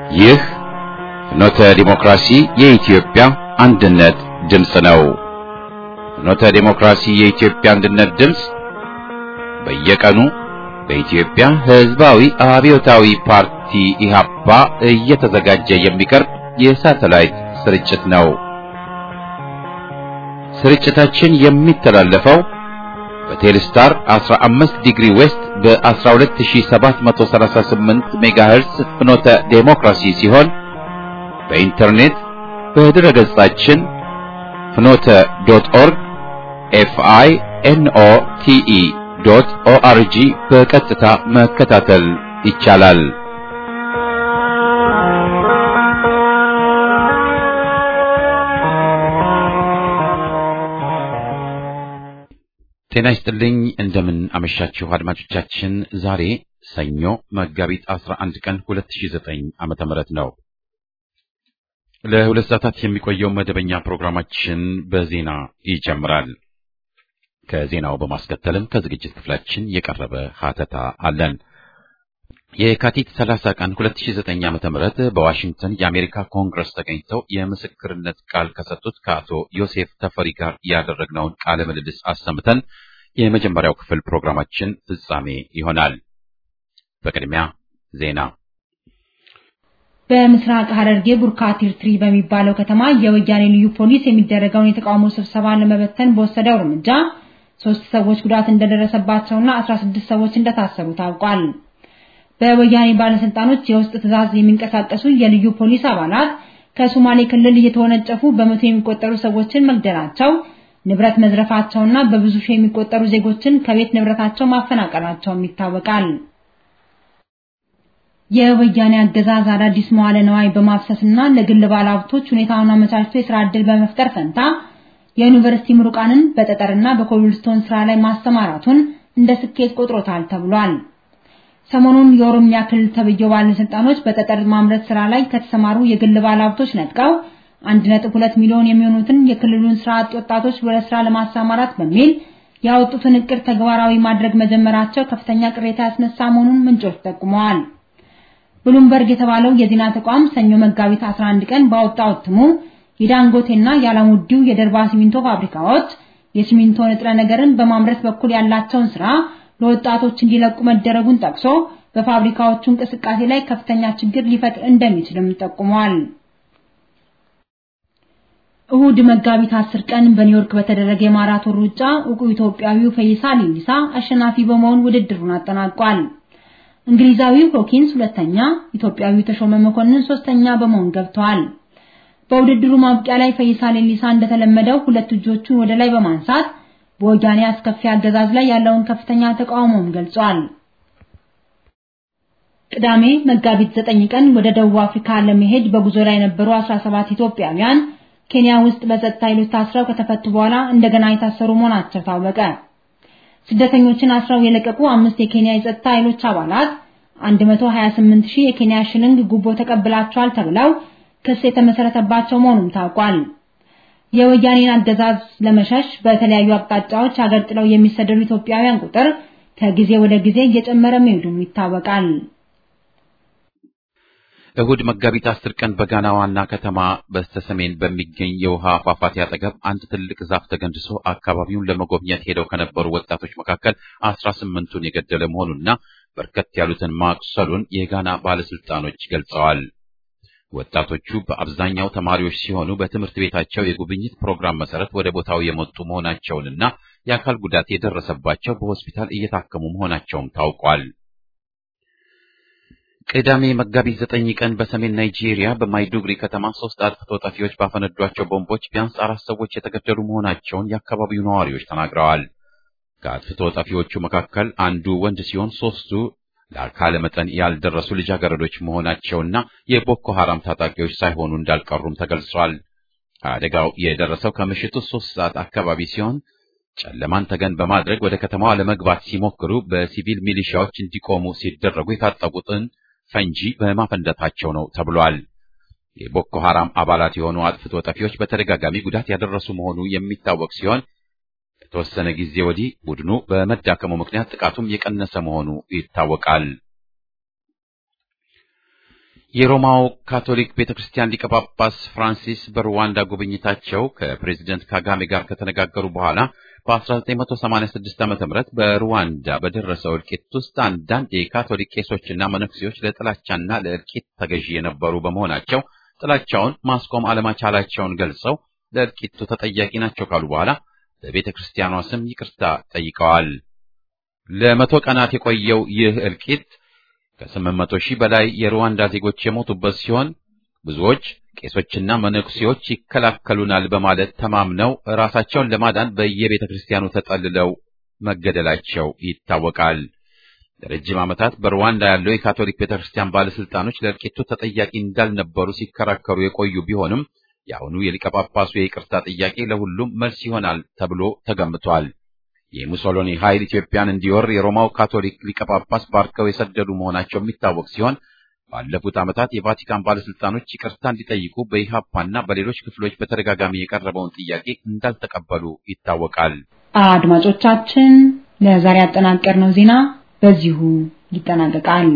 ይህ ፍኖተ ዲሞክራሲ የኢትዮጵያ አንድነት ድምፅ ነው። ፍኖተ ዲሞክራሲ የኢትዮጵያ አንድነት ድምፅ በየቀኑ በኢትዮጵያ ሕዝባዊ አብዮታዊ ፓርቲ ኢህአፓ እየተዘጋጀ የሚቀርብ የሳተላይት ስርጭት ነው። ስርጭታችን የሚተላለፈው በቴሌስታር 15 ዲግሪ ዌስት በ12738 ሜጋሄርስ ፍኖተ ዴሞክራሲ ሲሆን በኢንተርኔት በድረ ገጻችን ፍኖተ ዶት ኦርግ ኤፍአይ ኤንኦ ቲኢ ዶት ኦአርጂ በቀጥታ መከታተል ይቻላል። ጤና ይስጥልኝ። እንደምን አመሻችሁ አድማጮቻችን። ዛሬ ሰኞ መጋቢት 11 ቀን 2009 ዓመተ ምህረት ነው። ለሁለት ሰዓታት የሚቆየው መደበኛ ፕሮግራማችን በዜና ይጀምራል። ከዜናው በማስከተልም ከዝግጅት ክፍላችን የቀረበ ሀተታ አለን። የካቲት 30 ቀን 2009 ዓመተ ምህረት በዋሽንግተን የአሜሪካ ኮንግረስ ተገኝተው የምስክርነት ቃል ከሰጡት ከአቶ ዮሴፍ ተፈሪ ጋር ያደረግነውን ቃለ ምልልስ አሰምተን የመጀመሪያው ክፍል ፕሮግራማችን ፍጻሜ ይሆናል። በቅድሚያ ዜና። በምስራቅ ሐረርጌ ቡርካ ቲርትሪ በሚባለው ከተማ የወያኔ ልዩ ፖሊስ የሚደረገውን የተቃውሞ ስብሰባ ለመበተን በወሰደው እርምጃ ሶስት ሰዎች ጉዳት እንደደረሰባቸውና 16 ሰዎች እንደታሰሩ ታውቋል። በወያኔ ባለስልጣኖች የውስጥ ትዕዛዝ የሚንቀሳቀሱ የልዩ ፖሊስ አባላት ከሶማሌ ክልል እየተወነጨፉ በመቶ የሚቆጠሩ ሰዎችን መግደላቸው፣ ንብረት መዝረፋቸውና በብዙ ሺህ የሚቆጠሩ ዜጎችን ከቤት ንብረታቸው ማፈናቀላቸውም ይታወቃል። የወያኔ አገዛዝ አዳዲስ መዋለ ነዋይ በማፍሰስና ለግል ባለሀብቶች ሁኔታውን አመቻችቶ የስራ ዕድል በመፍጠር ፈንታ የዩኒቨርሲቲ ምሩቃንን በጠጠርና በኮብልስቶን ስራ ላይ ማስተማራቱን እንደ ስኬት ቆጥሮታል ተብሏል። ሰሞኑን የኦሮሚያ ክልል ተብዬው ባለስልጣኖች በጠጠር ማምረት ስራ ላይ ከተሰማሩ የግል ባለሀብቶች ነጥቀው 1.2 ሚሊዮን የሚሆኑትን የክልሉን ስራ አጥ ወጣቶች ወደ ስራ ለማሰማራት በሚል ያወጡትን እቅድ ተግባራዊ ማድረግ መጀመራቸው ከፍተኛ ቅሬታ ያስነሳ መሆኑን ምንጮች ጠቁመዋል። ብሉምበርግ የተባለው የዜና ተቋም ሰኞ መጋቢት 11 ቀን ባወጣው እትሙ የዳንጎቴና የአላሙዲው የደርባ ሲሚንቶ ፋብሪካዎች የሲሚንቶ ንጥረ ነገርን በማምረት በኩል ያላቸውን ስራ ለወጣቶች እንዲለቁ መደረጉን ጠቅሶ በፋብሪካዎቹ እንቅስቃሴ ላይ ከፍተኛ ችግር ሊፈጥር እንደሚችልም ጠቁሟል። እሁድ መጋቢት 10 ቀን በኒውዮርክ በተደረገ የማራቶን ሩጫ ዕውቁ ኢትዮጵያዊው ፈይሳ ሌሊሳ አሸናፊ በመሆን ውድድሩን አጠናቋል። እንግሊዛዊው ሆኪንስ ሁለተኛ፣ ኢትዮጵያዊው ተሾመ መኮንን ሶስተኛ በመሆን ገብተዋል። በውድድሩ ማብቂያ ላይ ፈይሳ ሌሊሳ እንደተለመደው ሁለት እጆቹን ወደ ላይ በማንሳት በወያኔ አስከፊ አገዛዝ ላይ ያለውን ከፍተኛ ተቃውሞም ገልጿል። ቅዳሜ መጋቢት 9 ቀን ወደ ደቡብ አፍሪካ ለመሄድ በጉዞ ላይ የነበሩ 17 ኢትዮጵያውያን ኬንያ ውስጥ በጸጥታ ኃይሎች ታስረው ከተፈቱ በኋላ እንደገና የታሰሩ መሆናቸው ታወቀ። ስደተኞችን አስረው የለቀቁ አምስት የኬንያ የጸጥታ ኃይሎች አባላት 128 ሺህ የኬንያ ሽልንግ ጉቦ ተቀብላቸዋል ተብለው ክስ የተመሰረተባቸው መሆኑም ታውቋል። የወያኔን አገዛዝ ለመሸሽ በተለያዩ አቅጣጫዎች ሀገር ጥለው የሚሰደዱ ኢትዮጵያውያን ቁጥር ከጊዜ ወደ ጊዜ እየጨመረ መሄዱም ይታወቃል። እሁድ መጋቢት አስር ቀን በጋና ዋና ከተማ በስተሰሜን በሚገኝ የውሃ ፏፏቴ አጠገብ አንድ ትልቅ ዛፍ ተገንድሶ አካባቢውን ለመጎብኘት ሄደው ከነበሩ ወጣቶች መካከል አስራ ስምንቱን የገደለ መሆኑና በርከት ያሉትን ማቁሰሉን የጋና ባለስልጣኖች ገልጸዋል። ወጣቶቹ በአብዛኛው ተማሪዎች ሲሆኑ በትምህርት ቤታቸው የጉብኝት ፕሮግራም መሰረት ወደ ቦታው የመጡ መሆናቸውንና የአካል ጉዳት የደረሰባቸው በሆስፒታል እየታከሙ መሆናቸውም ታውቋል። ቅዳሜ መጋቢት ዘጠኝ ቀን በሰሜን ናይጄሪያ በማይዱግሪ ከተማ ሶስት አጥፍቶ ጠፊዎች ባፈነዷቸው ቦምቦች ቢያንስ አራት ሰዎች የተገደሉ መሆናቸውን የአካባቢው ነዋሪዎች ተናግረዋል። ከአጥፍቶ ጠፊዎቹ መካከል አንዱ ወንድ ሲሆን ሶስቱ ለአካለ መጠን ያልደረሱ ልጃገረዶች መሆናቸውና የቦኮ ሐራም ታጣቂዎች ሳይሆኑ እንዳልቀሩም ተገልጿል። አደጋው የደረሰው ከምሽቱ ሶስት ሰዓት አካባቢ ሲሆን ጨለማን ተገን በማድረግ ወደ ከተማዋ ለመግባት ሲሞክሩ በሲቪል ሚሊሻዎች እንዲቆሙ ሲደረጉ የታጠቁትን ፈንጂ በማፈንደታቸው ነው ተብሏል። የቦኮ ሐራም አባላት የሆኑ አጥፍቶ ጠፊዎች በተደጋጋሚ ጉዳት ያደረሱ መሆኑ የሚታወቅ ሲሆን ከተወሰነ ጊዜ ወዲህ ቡድኑ በመዳከሙ ምክንያት ጥቃቱም የቀነሰ መሆኑ ይታወቃል። የሮማው ካቶሊክ ቤተ ክርስቲያን ሊቀ ጳጳስ ፍራንሲስ በሩዋንዳ ጉብኝታቸው ከፕሬዚደንት ካጋሜ ጋር ከተነጋገሩ በኋላ በ1986 ዓ.ም በሩዋንዳ በደረሰው እልቂት ውስጥ አንዳንድ የካቶሊክ ቄሶችና መነኩሴዎች ለጥላቻና ለእልቂት ተገዢ የነበሩ በመሆናቸው ጥላቻውን ማስቆም አለመቻላቸውን ገልጸው ለእልቂቱ ተጠያቂ ናቸው ካሉ በኋላ በቤተ ክርስቲያኗ ስም ይቅርታ ጠይቀዋል። ለመቶ ቀናት የቆየው ይህ እልቂት ከስምንት መቶ ሺህ በላይ የሩዋንዳ ዜጎች የሞቱበት ሲሆን ብዙዎች ቄሶችና መነኩሴዎች ይከላከሉናል በማለት ተማምነው ራሳቸውን ለማዳን በየቤተ ክርስቲያኑ ተጠልለው መገደላቸው ይታወቃል። ለረጅም ዓመታት በሩዋንዳ ያለው የካቶሊክ ቤተ ክርስቲያን ባለስልጣኖች ለእልቂቱ ተጠያቂ እንዳልነበሩ ሲከራከሩ የቆዩ ቢሆንም የአሁኑ የሊቀ ጳጳሱ የይቅርታ ጥያቄ ለሁሉም መልስ ይሆናል ተብሎ ተገምቷል። የሙሶሎኒ ኃይል ኢትዮጵያን እንዲወር የሮማው ካቶሊክ ሊቀ ጳጳስ ባርከው የሰደዱ መሆናቸው የሚታወቅ ሲሆን ባለፉት ዓመታት የቫቲካን ባለስልጣኖች ይቅርታ እንዲጠይቁ በኢሃፓና በሌሎች ክፍሎች በተደጋጋሚ የቀረበውን ጥያቄ እንዳልተቀበሉ ይታወቃል። አድማጮቻችን፣ ለዛሬ ያጠናቀርነው ዜና በዚሁ ይጠናቀቃል።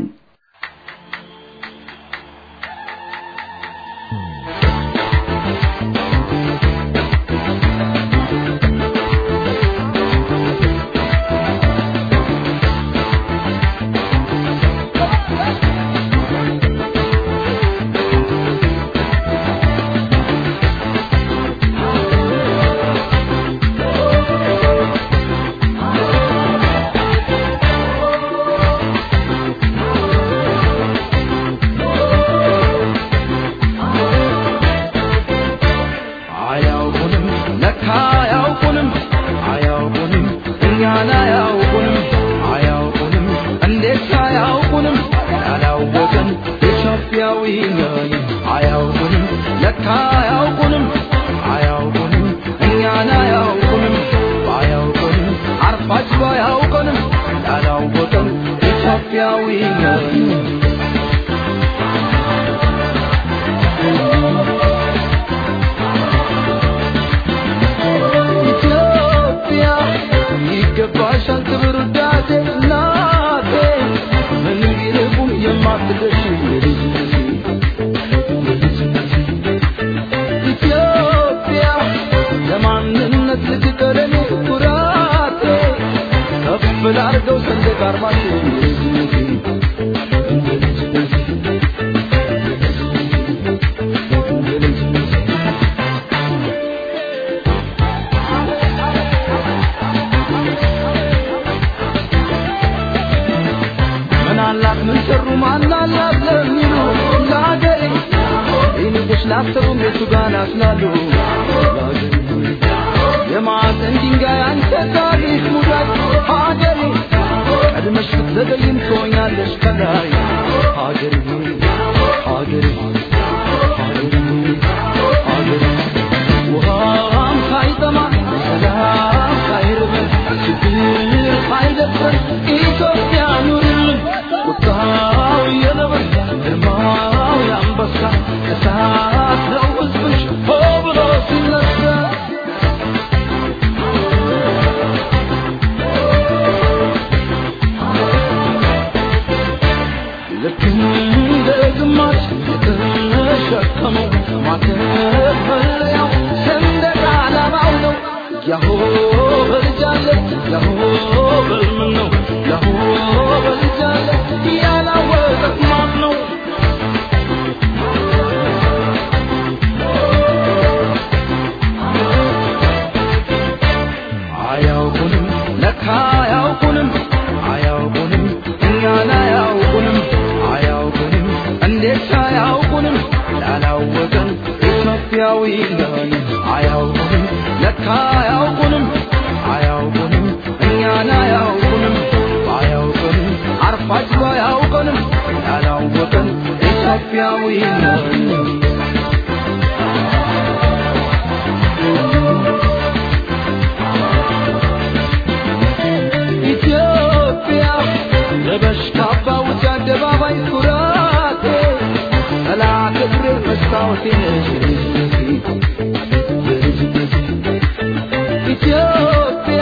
ኢትዮጵያ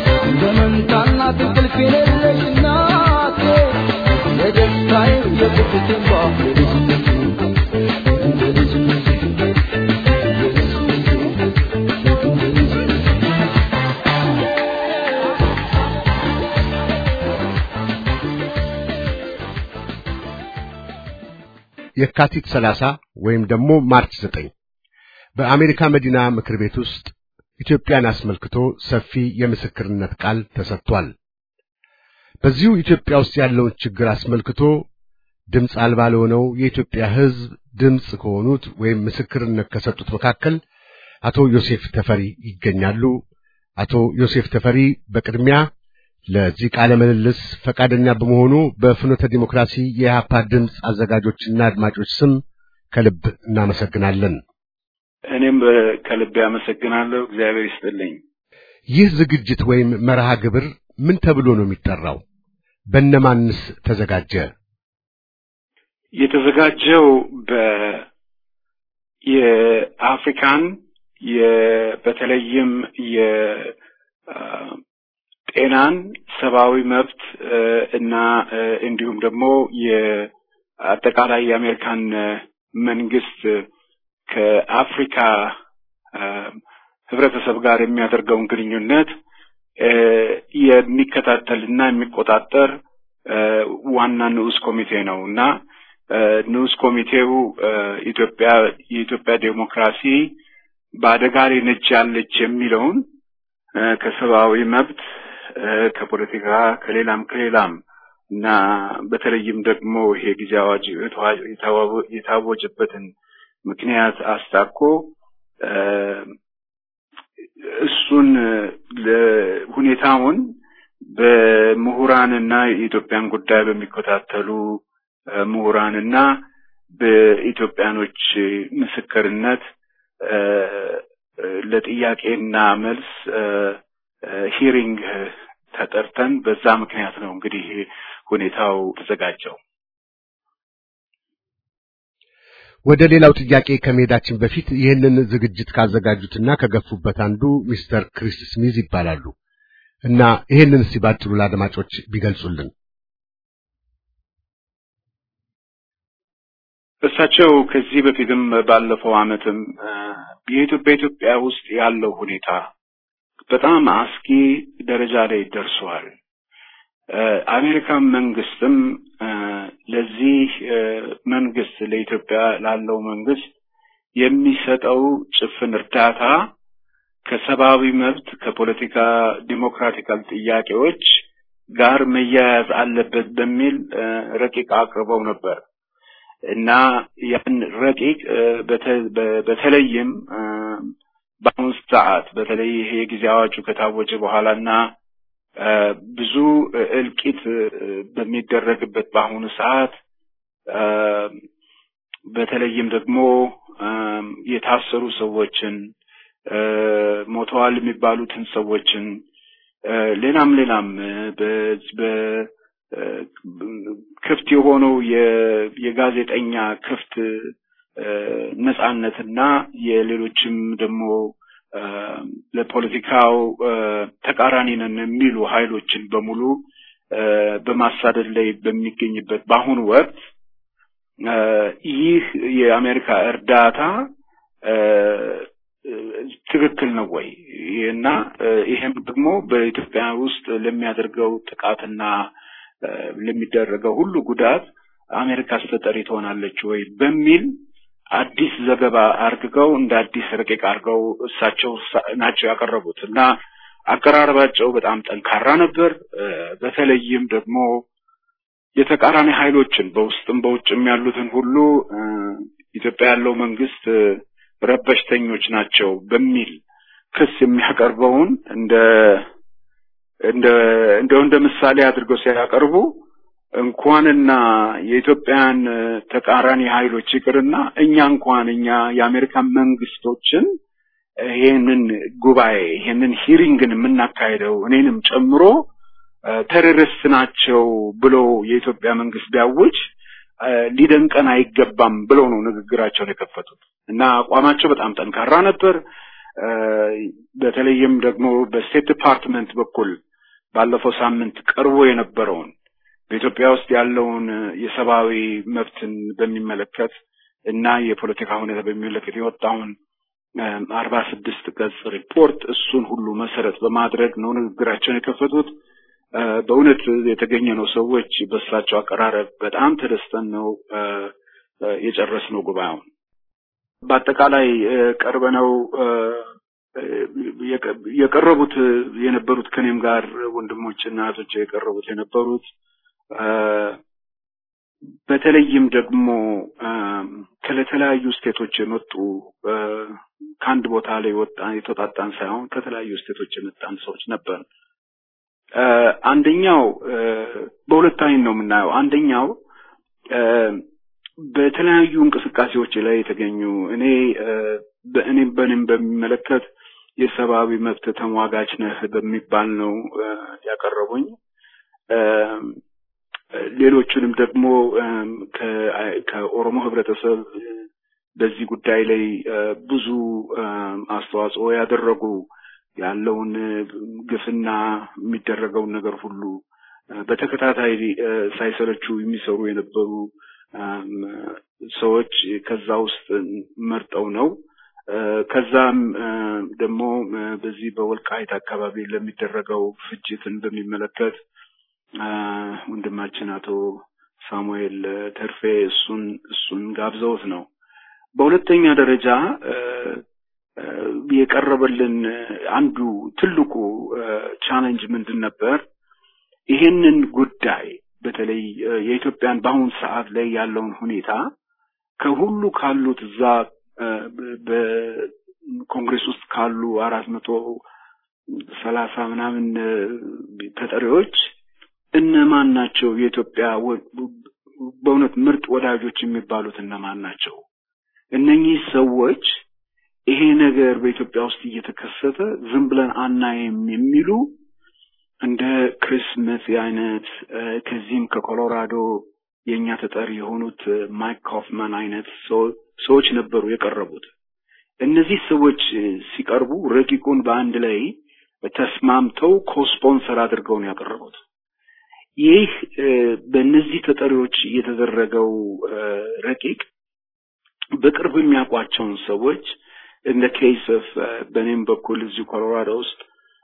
በመንታና ትንቅልፍ የሌለሽ እናቴ የደስታዬ የቁጭቴ ልጅነቴ የካቲት 30 ወይም ደግሞ ማርች 9 በአሜሪካ መዲና ምክር ቤት ውስጥ ኢትዮጵያን አስመልክቶ ሰፊ የምስክርነት ቃል ተሰጥቷል። በዚሁ ኢትዮጵያ ውስጥ ያለውን ችግር አስመልክቶ ድምፅ አልባ ለሆነው የኢትዮጵያ ሕዝብ ድምፅ ከሆኑት ወይም ምስክርነት ከሰጡት መካከል አቶ ዮሴፍ ተፈሪ ይገኛሉ። አቶ ዮሴፍ ተፈሪ በቅድሚያ ለዚህ ቃለ ምልልስ ፈቃደኛ በመሆኑ በፍኖተ ዲሞክራሲ የኢህአፓ ድምፅ አዘጋጆችና አድማጮች ስም ከልብ እናመሰግናለን። እኔም ከልብ ያመሰግናለሁ። እግዚአብሔር ይስጥልኝ። ይህ ዝግጅት ወይም መርሃ ግብር ምን ተብሎ ነው የሚጠራው? በነማንስ ተዘጋጀ? የተዘጋጀው በ የአፍሪካን በተለይም የጤናን ሰብአዊ መብት እና እንዲሁም ደግሞ የአጠቃላይ የአሜሪካን መንግስት ከአፍሪካ ህብረተሰብ ጋር የሚያደርገውን ግንኙነት የሚከታተል እና የሚቆጣጠር ዋና ንዑስ ኮሚቴ ነው እና ንዑስ ኮሚቴው ኢትዮጵያ የኢትዮጵያ ዴሞክራሲ በአደጋ ላይ ነች ያለች የሚለውን ከሰብአዊ መብት ከፖለቲካ ከሌላም ከሌላም እና በተለይም ደግሞ ይሄ ጊዜ አዋጅ የታወጀበትን ምክንያት አስታኮ እሱን ሁኔታውን በምሁራንና የኢትዮጵያን ጉዳይ በሚከታተሉ ምሁራንና በኢትዮጵያኖች ምስክርነት ለጥያቄና መልስ ሂሪንግ ተጠርተን በዛ ምክንያት ነው እንግዲህ ሁኔታው ተዘጋጀው። ወደ ሌላው ጥያቄ ከመሄዳችን በፊት ይህንን ዝግጅት ካዘጋጁትና ከገፉበት አንዱ ሚስተር ክሪስ ስሚዝ ይባላሉ እና ይህንን እስቲ ባጭሩ ለአድማጮች ቢገልጹልን። እሳቸው ከዚህ በፊትም ባለፈው ዓመትም የኢትዮጵያ በኢትዮጵያ ውስጥ ያለው ሁኔታ በጣም አስጊ ደረጃ ላይ ደርሷል። አሜሪካን መንግስትም ለዚህ መንግስት ለኢትዮጵያ ላለው መንግስት የሚሰጠው ጭፍን እርዳታ ከሰብአዊ መብት ከፖለቲካ ዲሞክራቲካል ጥያቄዎች ጋር መያያዝ አለበት በሚል ረቂቅ አቅርበው ነበር እና ያን ረቂቅ በተለይም በአሁኑ ሰዓት በተለይ ይሄ የጊዜ አዋጁ ከታወጀ በኋላ እና ብዙ እልቂት በሚደረግበት በአሁኑ ሰዓት በተለይም ደግሞ የታሰሩ ሰዎችን ሞተዋል የሚባሉትን ሰዎችን ሌላም ሌላም ክፍት የሆነው የጋዜጠኛ ክፍት ነጻነትና የሌሎችም ደግሞ ለፖለቲካው ተቃራኒ ነን የሚሉ ኃይሎችን በሙሉ በማሳደድ ላይ በሚገኝበት በአሁኑ ወቅት ይህ የአሜሪካ እርዳታ ትክክል ነው ወይ እና ይሄም ደግሞ በኢትዮጵያ ውስጥ ለሚያደርገው ጥቃትና ለሚደረገው ሁሉ ጉዳት አሜሪካ ተጠሪ ትሆናለች ወይ በሚል አዲስ ዘገባ አርግገው እንደ አዲስ ረቂቅ አድርገው እሳቸው ናቸው ያቀረቡት እና አቀራረባቸው በጣም ጠንካራ ነበር። በተለይም ደግሞ የተቃራኒ ኃይሎችን በውስጥም በውጭም ያሉትን ሁሉ ኢትዮጵያ ያለው መንግስት ረበሽተኞች ናቸው በሚል ክስ የሚያቀርበውን እንደ እንደ እንደው እንደ ምሳሌ አድርገው ሲያቀርቡ እንኳንና የኢትዮጵያን ተቃራኒ ኃይሎች ይቅርና እኛ እንኳን እኛ የአሜሪካን መንግስቶችን ይሄንን ጉባኤ ይሄንን ሂሪንግን የምናካሄደው እኔንም ጨምሮ ቴሮሪስት ናቸው ብሎ የኢትዮጵያ መንግስት ቢያውጅ ሊደንቀን አይገባም ብለው ነው ንግግራቸውን የከፈቱት እና አቋማቸው በጣም ጠንካራ ነበር። በተለይም ደግሞ በስቴት ዲፓርትመንት በኩል ባለፈው ሳምንት ቀርቦ የነበረውን በኢትዮጵያ ውስጥ ያለውን የሰብአዊ መብትን በሚመለከት እና የፖለቲካ ሁኔታ በሚመለከት የወጣውን አርባ ስድስት ገጽ ሪፖርት እሱን ሁሉ መሰረት በማድረግ ነው ንግግራቸውን የከፈቱት። በእውነት የተገኘ ነው ሰዎች በእሳቸው አቀራረብ በጣም ተደስተን ነው የጨረስነው ጉባኤውን። በአጠቃላይ ቀርበነው የቀረቡት የነበሩት ከኔም ጋር ወንድሞችና እህቶች የቀረቡት የነበሩት በተለይም ደግሞ ከተለያዩ ስቴቶች የመጡ ከአንድ ቦታ ላይ ወጣ የተወጣጣን ሳይሆን ከተለያዩ ስቴቶች የመጣን ሰዎች ነበር። አንደኛው በሁለት አይን ነው የምናየው። አንደኛው በተለያዩ እንቅስቃሴዎች ላይ የተገኙ እኔ በእኔም በእኔም በሚመለከት የሰብአዊ መብት ተሟጋች ነህ በሚባል ነው ያቀረቡኝ። ሌሎቹንም ደግሞ ከኦሮሞ ህብረተሰብ በዚህ ጉዳይ ላይ ብዙ አስተዋጽኦ ያደረጉ ያለውን ግፍና የሚደረገውን ነገር ሁሉ በተከታታይ ሳይሰለቹ የሚሰሩ የነበሩ ሰዎች ከዛ ውስጥ መርጠው ነው። ከዛም ደግሞ በዚህ በወልቃይት አካባቢ ለሚደረገው ፍጅትን በሚመለከት ወንድማችን አቶ ሳሙኤል ተርፌ እሱን እሱን ጋብዘውት ነው። በሁለተኛ ደረጃ የቀረበልን አንዱ ትልቁ ቻሌንጅ ምንድን ነበር? ይሄንን ጉዳይ በተለይ የኢትዮጵያን በአሁን ሰዓት ላይ ያለውን ሁኔታ ከሁሉ ካሉት እዛ በኮንግሬስ ውስጥ ካሉ አራት መቶ ሰላሳ ምናምን ተጠሪዎች እነማን ናቸው? የኢትዮጵያ በእውነት ምርጥ ወዳጆች የሚባሉት እነማን ናቸው? እነኚህ ሰዎች ይሄ ነገር በኢትዮጵያ ውስጥ እየተከሰተ ዝም ብለን አናይም የሚሉ እንደ ክሪስመስ አይነት ከዚህም ከኮሎራዶ የእኛ ተጠሪ የሆኑት ማይክ ኮፍማን አይነት ሰዎች ነበሩ የቀረቡት። እነዚህ ሰዎች ሲቀርቡ ረቂቁን በአንድ ላይ ተስማምተው ኮስፖንሰር አድርገው ነው ያቀረቡት። ይህ በእነዚህ ተጠሪዎች የተደረገው ረቂቅ በቅርብ የሚያውቋቸውን ሰዎች እንደ ኬስ ኦፍ በእኔም በኩል እዚሁ ኮሎራዶ ውስጥ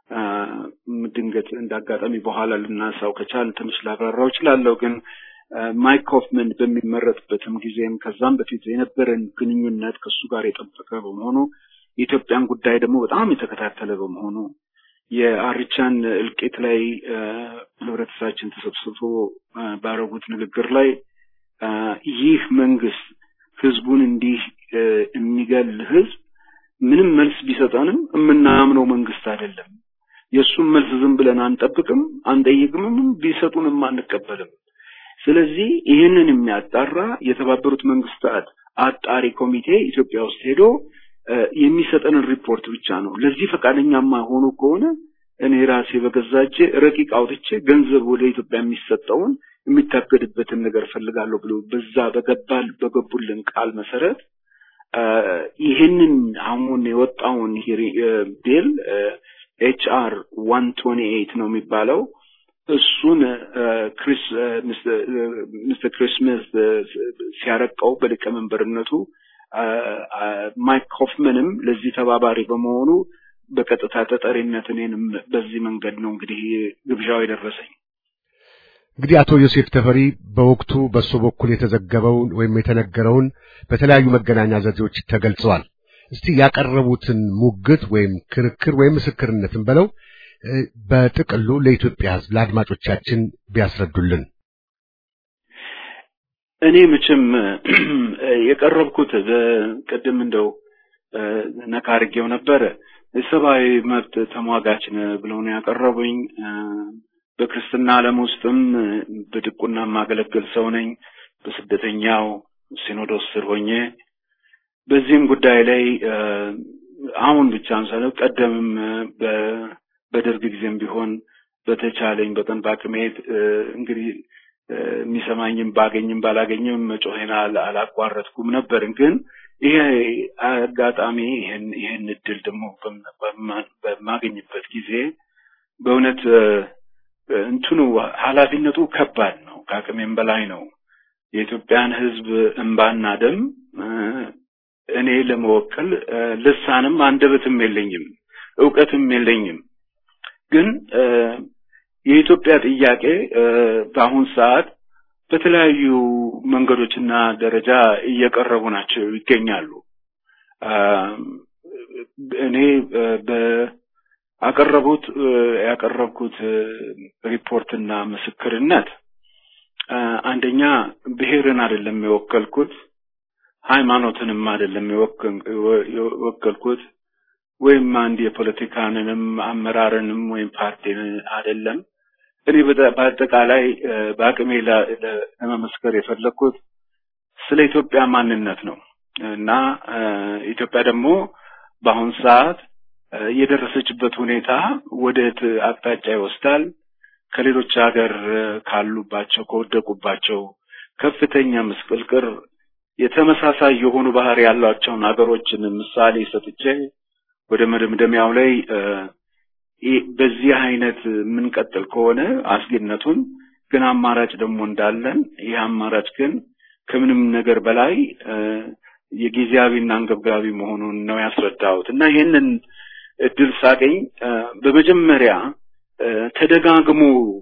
ድንገት እንዳጋጣሚ በኋላ ልናሳው ከቻል ትንሽ ላብራራው እችላለሁ። ግን ማይክ ኮፍመን በሚመረጥበትም ጊዜም ከዛም በፊት የነበረን ግንኙነት ከእሱ ጋር የጠበቀ በመሆኑ የኢትዮጵያን ጉዳይ ደግሞ በጣም የተከታተለ በመሆኑ የአርቻን እልቂት ላይ ህብረተሰባችን ተሰብስቦ ባረጉት ንግግር ላይ ይህ መንግስት ህዝቡን እንዲህ የሚገል ህዝብ ምንም መልስ ቢሰጠንም የምናምነው መንግስት አይደለም። የእሱም መልስ ዝም ብለን አንጠብቅም፣ አንጠይቅምም፣ ቢሰጡንም አንቀበልም። ስለዚህ ይህንን የሚያጣራ የተባበሩት መንግስታት አጣሪ ኮሚቴ ኢትዮጵያ ውስጥ ሄዶ የሚሰጠንን ሪፖርት ብቻ ነው። ለዚህ ፈቃደኛማ ሆኑ ከሆነ እኔ ራሴ በገዛቼ ረቂቅ አውጥቼ ገንዘብ ወደ ኢትዮጵያ የሚሰጠውን የሚታገድበትን ነገር ፈልጋለሁ ብሎ በዛ በገባል በገቡልን ቃል መሰረት ይህንን አሁን የወጣውን ቢል ኤች አር ዋን ቶኒ ኤይት ነው የሚባለው እሱን ክሪስ ሚስተር ክሪስመስ ሲያረቀው በሊቀመንበርነቱ ማይክ ኮፍመንም ለዚህ ተባባሪ በመሆኑ በቀጥታ ተጠሪነት እኔንም በዚህ መንገድ ነው እንግዲህ ግብዣው የደረሰኝ። እንግዲህ አቶ ዮሴፍ ተፈሪ በወቅቱ በእሱ በኩል የተዘገበውን ወይም የተነገረውን በተለያዩ መገናኛ ዘዴዎች ተገልጸዋል። እስቲ ያቀረቡትን ሙግት ወይም ክርክር ወይም ምስክርነትን በለው በጥቅሉ ለኢትዮጵያ ሕዝብ ለአድማጮቻችን ቢያስረዱልን። እኔ መቼም የቀረብኩት ቅድም እንደው ነካ አድርጌው ነበረ የሰብአዊ መብት ተሟጋች ብለው ነው ያቀረቡኝ። በክርስትና ዓለም ውስጥም በድቁና የማገለግል ሰው ነኝ። በስደተኛው ሲኖዶስ ስር ሆኜ በዚህም ጉዳይ ላይ አሁን ብቻም ሳይሆን ቀደምም በደርግ ጊዜም ቢሆን በተቻለኝ በቀን በአቅሜ እንግዲህ የሚሰማኝም ባገኝም ባላገኝም መጮሄን አላቋረጥኩም ነበር። ግን ይሄ አጋጣሚ ይሄን ይሄን እድል ደግሞ በማገኝበት ጊዜ በእውነት እንትኑ ኃላፊነቱ ከባድ ነው፣ ከአቅሜም በላይ ነው። የኢትዮጵያን ሕዝብ እንባና ደም እኔ ለመወከል ልሳንም አንደበትም የለኝም፣ እውቀትም የለኝም። ግን የኢትዮጵያ ጥያቄ በአሁን ሰዓት በተለያዩ መንገዶችና ደረጃ እየቀረቡ ናቸው ይገኛሉ። እኔ በአቀረቡት ያቀረብኩት ሪፖርትና ምስክርነት አንደኛ ብሔርን አይደለም የወከልኩት፣ ሃይማኖትንም አይደለም የወከልኩት ወይም አንድ የፖለቲካንንም አመራርንም ወይም ፓርቲን አይደለም። እኔ በአጠቃላይ በአቅሜ ለመመስከር የፈለግኩት ስለ ኢትዮጵያ ማንነት ነው እና ኢትዮጵያ ደግሞ በአሁን ሰዓት የደረሰችበት ሁኔታ ወዴት አቅጣጫ ይወስዳል? ከሌሎች ሀገር ካሉባቸው ከወደቁባቸው ከፍተኛ ምስቅልቅር የተመሳሳይ የሆኑ ባህሪ ያሏቸውን ሀገሮችን ምሳሌ ሰጥቼ ወደ መደምደሚያው ላይ በዚህ አይነት የምንቀጥል ከሆነ አስጊነቱን ግን አማራጭ ደግሞ እንዳለን ይህ አማራጭ ግን ከምንም ነገር በላይ የጊዜያዊና አንገብጋቢ መሆኑን ነው ያስረዳሁት እና ይህንን እድል ሳገኝ በመጀመሪያ ተደጋግሞ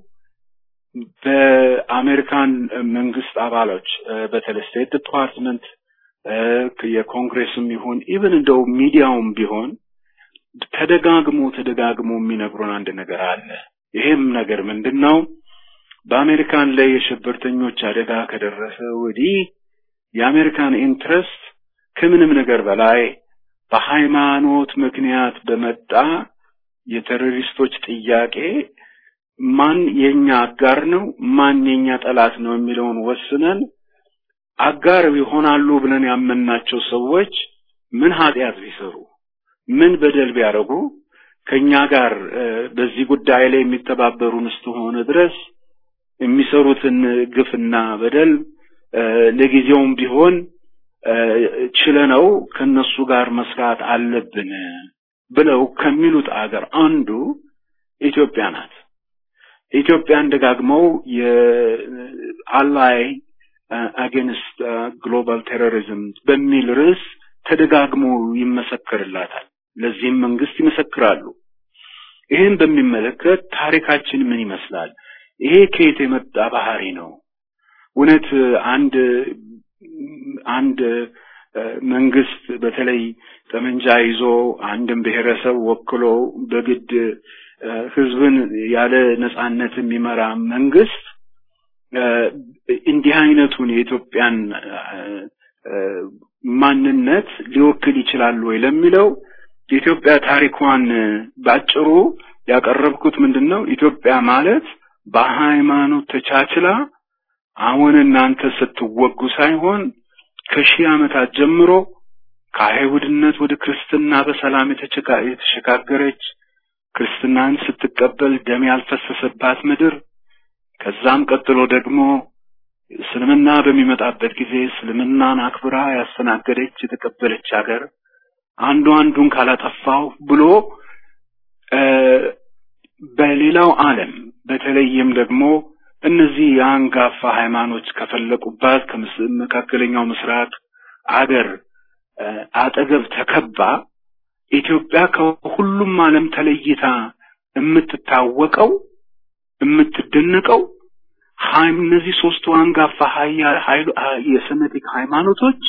በአሜሪካን መንግስት አባሎች በተለይ ስቴት ዲፓርትመንት የኮንግሬስም ይሁን ኢቭን እንደው ሚዲያውም ቢሆን ተደጋግሞ ተደጋግሞ የሚነግሩን አንድ ነገር አለ። ይሄም ነገር ምንድን ነው? በአሜሪካን ላይ የሽብርተኞች አደጋ ከደረሰ ወዲህ የአሜሪካን ኢንትረስት ከምንም ነገር በላይ በሃይማኖት ምክንያት በመጣ የቴሮሪስቶች ጥያቄ ማን የኛ አጋር ነው፣ ማን የኛ ጠላት ነው የሚለውን ወስነን አጋር ይሆናሉ ብለን ያመናቸው ሰዎች ምን ኃጢአት ቢሰሩ ምን በደል ቢያደርጉ ከኛ ጋር በዚህ ጉዳይ ላይ የሚተባበሩን እስከሆነ ድረስ የሚሰሩትን ግፍና በደል ለጊዜውም ቢሆን ችለነው ከነሱ ጋር መስራት አለብን ብለው ከሚሉት አገር አንዱ ኢትዮጵያ ናት። ኢትዮጵያን ደጋግመው የአላይ አጌንስት ግሎባል ቴሮሪዝም በሚል ርዕስ ተደጋግሞ ይመሰከርላታል። ለዚህም መንግስት ይመሰክራሉ። ይህን በሚመለከት ታሪካችን ምን ይመስላል? ይሄ ከየት የመጣ ባህሪ ነው? እውነት አንድ አንድ መንግስት በተለይ ጠመንጃ ይዞ አንድን ብሔረሰብ ወክሎ በግድ ህዝብን ያለ ነጻነት የሚመራ መንግስት እንዲህ አይነቱን የኢትዮጵያን ማንነት ሊወክል ይችላል ወይ ለሚለው የኢትዮጵያ ታሪኳን ባጭሩ ያቀረብኩት ምንድን ነው? ኢትዮጵያ ማለት በሃይማኖት ተቻችላ አሁን እናንተ ስትወጉ ሳይሆን ከሺህ ዓመታት ጀምሮ ከአይሁድነት ወደ ክርስትና በሰላም የተሸጋገረች ክርስትናን ስትቀበል ደም ያልፈሰሰባት ምድር ከዛም ቀጥሎ ደግሞ እስልምና በሚመጣበት ጊዜ እስልምናን አክብራ ያስተናገደች የተቀበለች ሀገር አንዱ አንዱን ካላጠፋው ብሎ በሌላው ዓለም በተለይም ደግሞ እነዚህ የአንጋፋ ሃይማኖች ከፈለቁባት ከመካከለኛው ምስራቅ አገር አጠገብ ተከባ ኢትዮጵያ ከሁሉም ዓለም ተለይታ የምትታወቀው የምትደነቀው እነዚህ ሶስቱ አንጋፋ የሰሜቲክ ሃይማኖቶች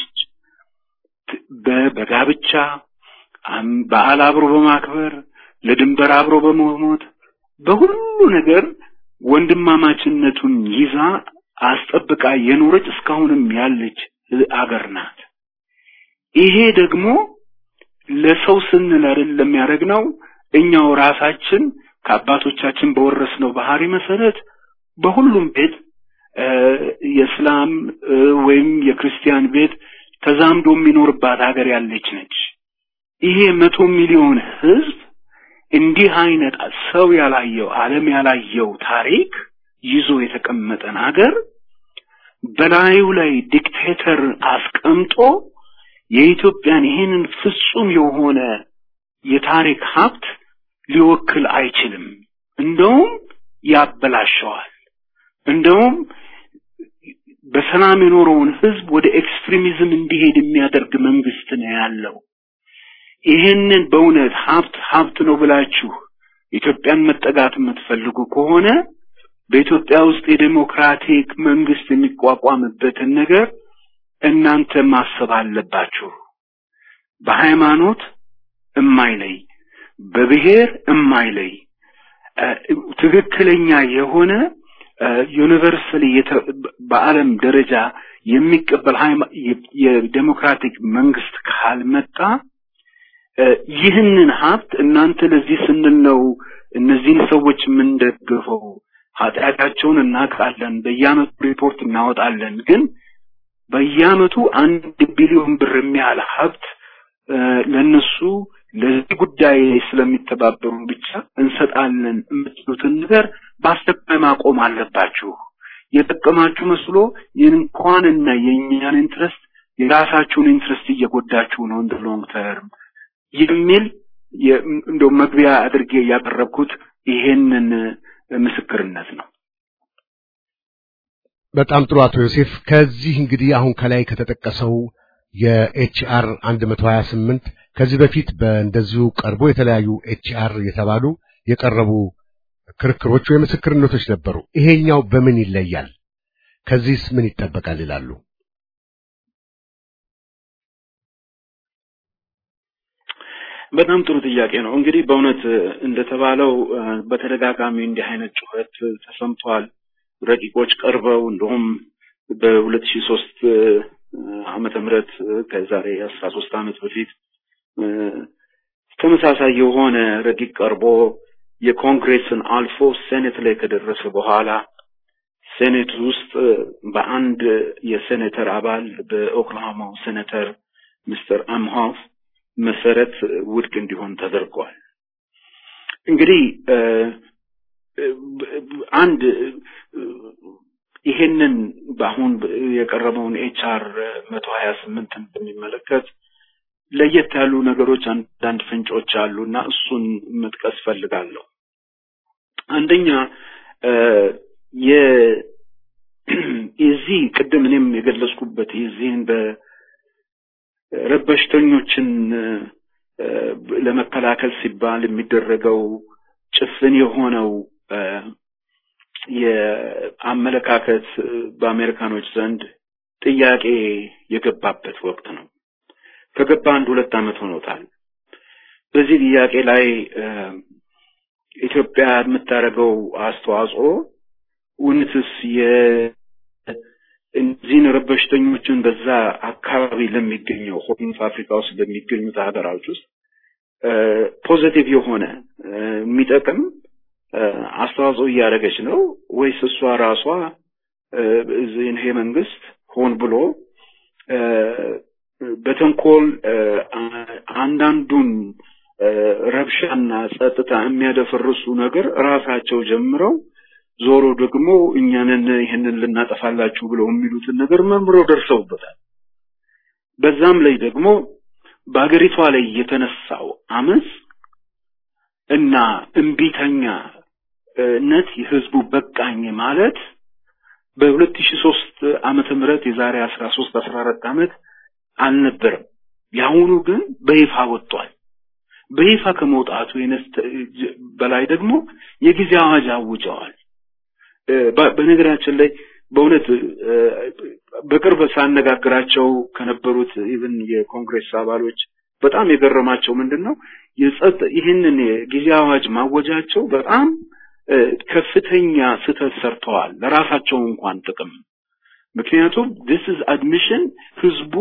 በጋብቻ በዓል አብሮ በማክበር ለድንበር አብሮ በመሞት በሁሉ ነገር ወንድማማችነቱን ይዛ አስጠብቃ የኖረች እስካሁንም ያለች አገር ናት። ይሄ ደግሞ ለሰው ስንል አይደለም ያደረግነው እኛው ራሳችን ከአባቶቻችን በወረስነው ባህሪ መሰረት በሁሉም ቤት የእስላም ወይም የክርስቲያን ቤት ተዛምዶ የሚኖርባት ሀገር ያለች ነች። ይሄ መቶ ሚሊዮን ህዝብ እንዲህ አይነት ሰው ያላየው ዓለም ያላየው ታሪክ ይዞ የተቀመጠን ሀገር በላዩ ላይ ዲክቴተር አስቀምጦ የኢትዮጵያን ይህንን ፍጹም የሆነ የታሪክ ሀብት ሊወክል አይችልም። እንደውም ያበላሸዋል። እንደውም በሰላም የኖረውን ህዝብ ወደ ኤክስትሪሚዝም እንዲሄድ የሚያደርግ መንግስት ነው ያለው። ይህንን በእውነት ሀብት ሀብት ነው ብላችሁ ኢትዮጵያን መጠጋት የምትፈልጉ ከሆነ በኢትዮጵያ ውስጥ የዴሞክራቲክ መንግስት የሚቋቋምበትን ነገር እናንተ ማሰብ አለባችሁ። በሃይማኖት እማይለይ በብሔር እማይለይ ትክክለኛ የሆነ ዩኒቨርሳሊ በዓለም ደረጃ የሚቀበል የዴሞክራቲክ መንግስት ካልመጣ ይህንን ሀብት እናንተ ለዚህ ስንል ነው እነዚህን ሰዎች የምንደግፈው፣ ኃጢአታቸውን እናውቃለን፣ በየአመቱ ሪፖርት እናወጣለን። ግን በየአመቱ አንድ ቢሊዮን ብር የሚያህል ሀብት ለነሱ ለዚህ ጉዳይ ስለሚተባበሩ ብቻ እንሰጣለን የምትሉትን ነገር በአስቸኳይ ማቆም አለባችሁ። የጠቀማችሁ መስሎ እንኳንና የእኛን ኢንትረስት የራሳችሁን ኢንትረስት እየጎዳችሁ ነው እንደ ሎንግ ተርም የሚል እንደው መግቢያ አድርጌ ያቀረብኩት ይሄንን ምስክርነት ነው። በጣም ጥሩ አቶ ዮሴፍ። ከዚህ እንግዲህ አሁን ከላይ ከተጠቀሰው የኤችአር 128 ከዚህ በፊት በእንደዚሁ ቀርቦ የተለያዩ ኤችአር የተባሉ የቀረቡ ክርክሮች ወይ ምስክርነቶች ነበሩ። ይሄኛው በምን ይለያል? ከዚህስ ምን ይጠበቃል ይላሉ? በጣም ጥሩ ጥያቄ ነው። እንግዲህ በእውነት እንደተባለው በተደጋጋሚ እንዲህ አይነት ጩኸት ተሰምቷል። ረቂቆች ቀርበው እንደውም በሁለት ሺህ ሶስት ዓመተ ምህረት ከዛሬ አስራ ሶስት ዓመት በፊት ተመሳሳይ የሆነ ረቂቅ ቀርቦ የኮንግሬስን አልፎ ሴኔት ላይ ከደረሰ በኋላ ሴኔት ውስጥ በአንድ የሴኔተር አባል በኦክላሆማው ሴኔተር ሚስተር አምሆፍ መሰረት ውድቅ እንዲሆን ተደርጓል። እንግዲህ አንድ ይሄንን በአሁን የቀረበውን ኤችአር መቶ ሀያ ስምንትን በሚመለከት ለየት ያሉ ነገሮች አንዳንድ ፍንጮች አሉ እና እሱን መጥቀስ ፈልጋለሁ። አንደኛ የዚህ ቅድም እኔም የገለጽኩበት የዚህን በረበሽተኞችን ለመከላከል ሲባል የሚደረገው ጭፍን የሆነው የአመለካከት በአሜሪካኖች ዘንድ ጥያቄ የገባበት ወቅት ነው። ከገባ አንድ ሁለት ዓመት ሆኖታል። በዚህ ጥያቄ ላይ ኢትዮጵያ የምታደርገው አስተዋጽኦ እውነትስ የእነዚህን ረበሽተኞችን በዛ አካባቢ ለሚገኘው ሆርን አፍሪካ ውስጥ በሚገኙት ሀገራዎች ውስጥ ፖዘቲቭ የሆነ የሚጠቅም አስተዋጽኦ እያደረገች ነው ወይስ እሷ ራሷ ይሄ መንግስት ሆን ብሎ በተንኮል አንዳንዱን ረብሻና ጸጥታ የሚያደፈርሱ ነገር ራሳቸው ጀምረው ዞሮ ደግሞ እኛንን ይህንን ልናጠፋላችሁ ብለው የሚሉትን ነገር መምረው ደርሰውበታል። በዛም ላይ ደግሞ በሀገሪቷ ላይ የተነሳው አመፅ እና እምቢተኛነት የህዝቡ በቃኝ ማለት በሁለት ሺህ ሶስት ዓመተ ምህረት የዛሬ አስራ ሶስት አስራ አራት ዓመት አልነበረም። የአሁኑ ግን በይፋ ወጥቷል። በይፋ ከመውጣቱ በላይ ደግሞ የጊዜ አዋጅ አውጀዋል። በነገራችን ላይ በእውነት በቅርብ ሳነጋግራቸው ከነበሩት ኢቭን የኮንግሬስ አባሎች በጣም የገረማቸው ምንድን ነው የጸጥ ይህንን የጊዜ አዋጅ ማወጃቸው በጣም ከፍተኛ ስህተት ሰርተዋል ለራሳቸው እንኳን ጥቅም ምክንያቱም this is admission ህዝቡ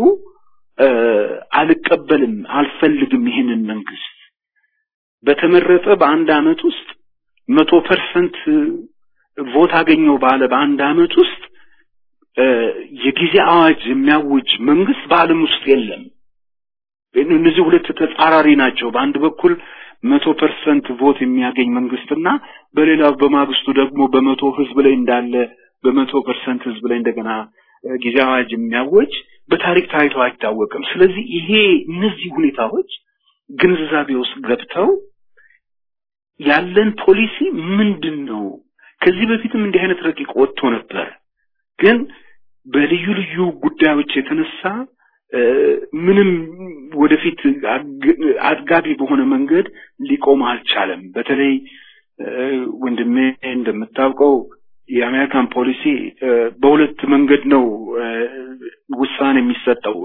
አልቀበልም አልፈልግም ይህንን መንግስት በተመረጠ በአንድ አመት ውስጥ መቶ ፐርሰንት ቮት አገኘው ባለ በአንድ አመት ውስጥ የጊዜ አዋጅ የሚያውጅ መንግስት በአለም ውስጥ የለም እነዚህ ሁለት ተጻራሪ ናቸው በአንድ በኩል መቶ ፐርሰንት ቮት የሚያገኝ መንግስትና በሌላው በማግስቱ ደግሞ በመቶ ህዝብ ላይ እንዳለ በመቶ ፐርሰንት ህዝብ ላይ እንደገና ጊዜ አዋጅ የሚያወጅ በታሪክ ታይቶ አይታወቅም ስለዚህ ይሄ እነዚህ ሁኔታዎች ግንዛቤ ውስጥ ገብተው ያለን ፖሊሲ ምንድን ነው ከዚህ በፊትም እንዲህ አይነት ረቂቅ ወጥቶ ነበር ግን በልዩ ልዩ ጉዳዮች የተነሳ ምንም ወደፊት አድጋቢ በሆነ መንገድ ሊቆም አልቻለም በተለይ ወንድሜ እንደምታውቀው የአሜሪካን ፖሊሲ በሁለት መንገድ ነው ውሳኔ የሚሰጠው።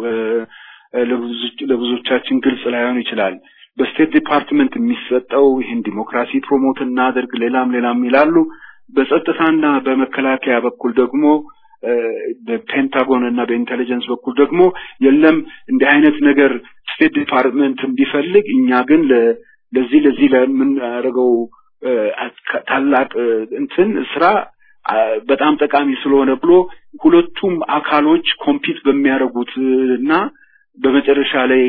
ለብዙዎቻችን ግልጽ ላይሆን ይችላል። በስቴት ዲፓርትመንት የሚሰጠው ይህን ዲሞክራሲ ፕሮሞት እናድርግ፣ ሌላም ሌላም ይላሉ። በጸጥታና በመከላከያ በኩል ደግሞ በፔንታጎን እና በኢንቴሊጀንስ በኩል ደግሞ የለም እንዲህ አይነት ነገር ስቴት ዲፓርትመንት ቢፈልግ እኛ ግን ለዚህ ለዚህ ለምናደርገው ታላቅ እንትን ስራ በጣም ጠቃሚ ስለሆነ ብሎ ሁለቱም አካሎች ኮምፒት በሚያደርጉት እና በመጨረሻ ላይ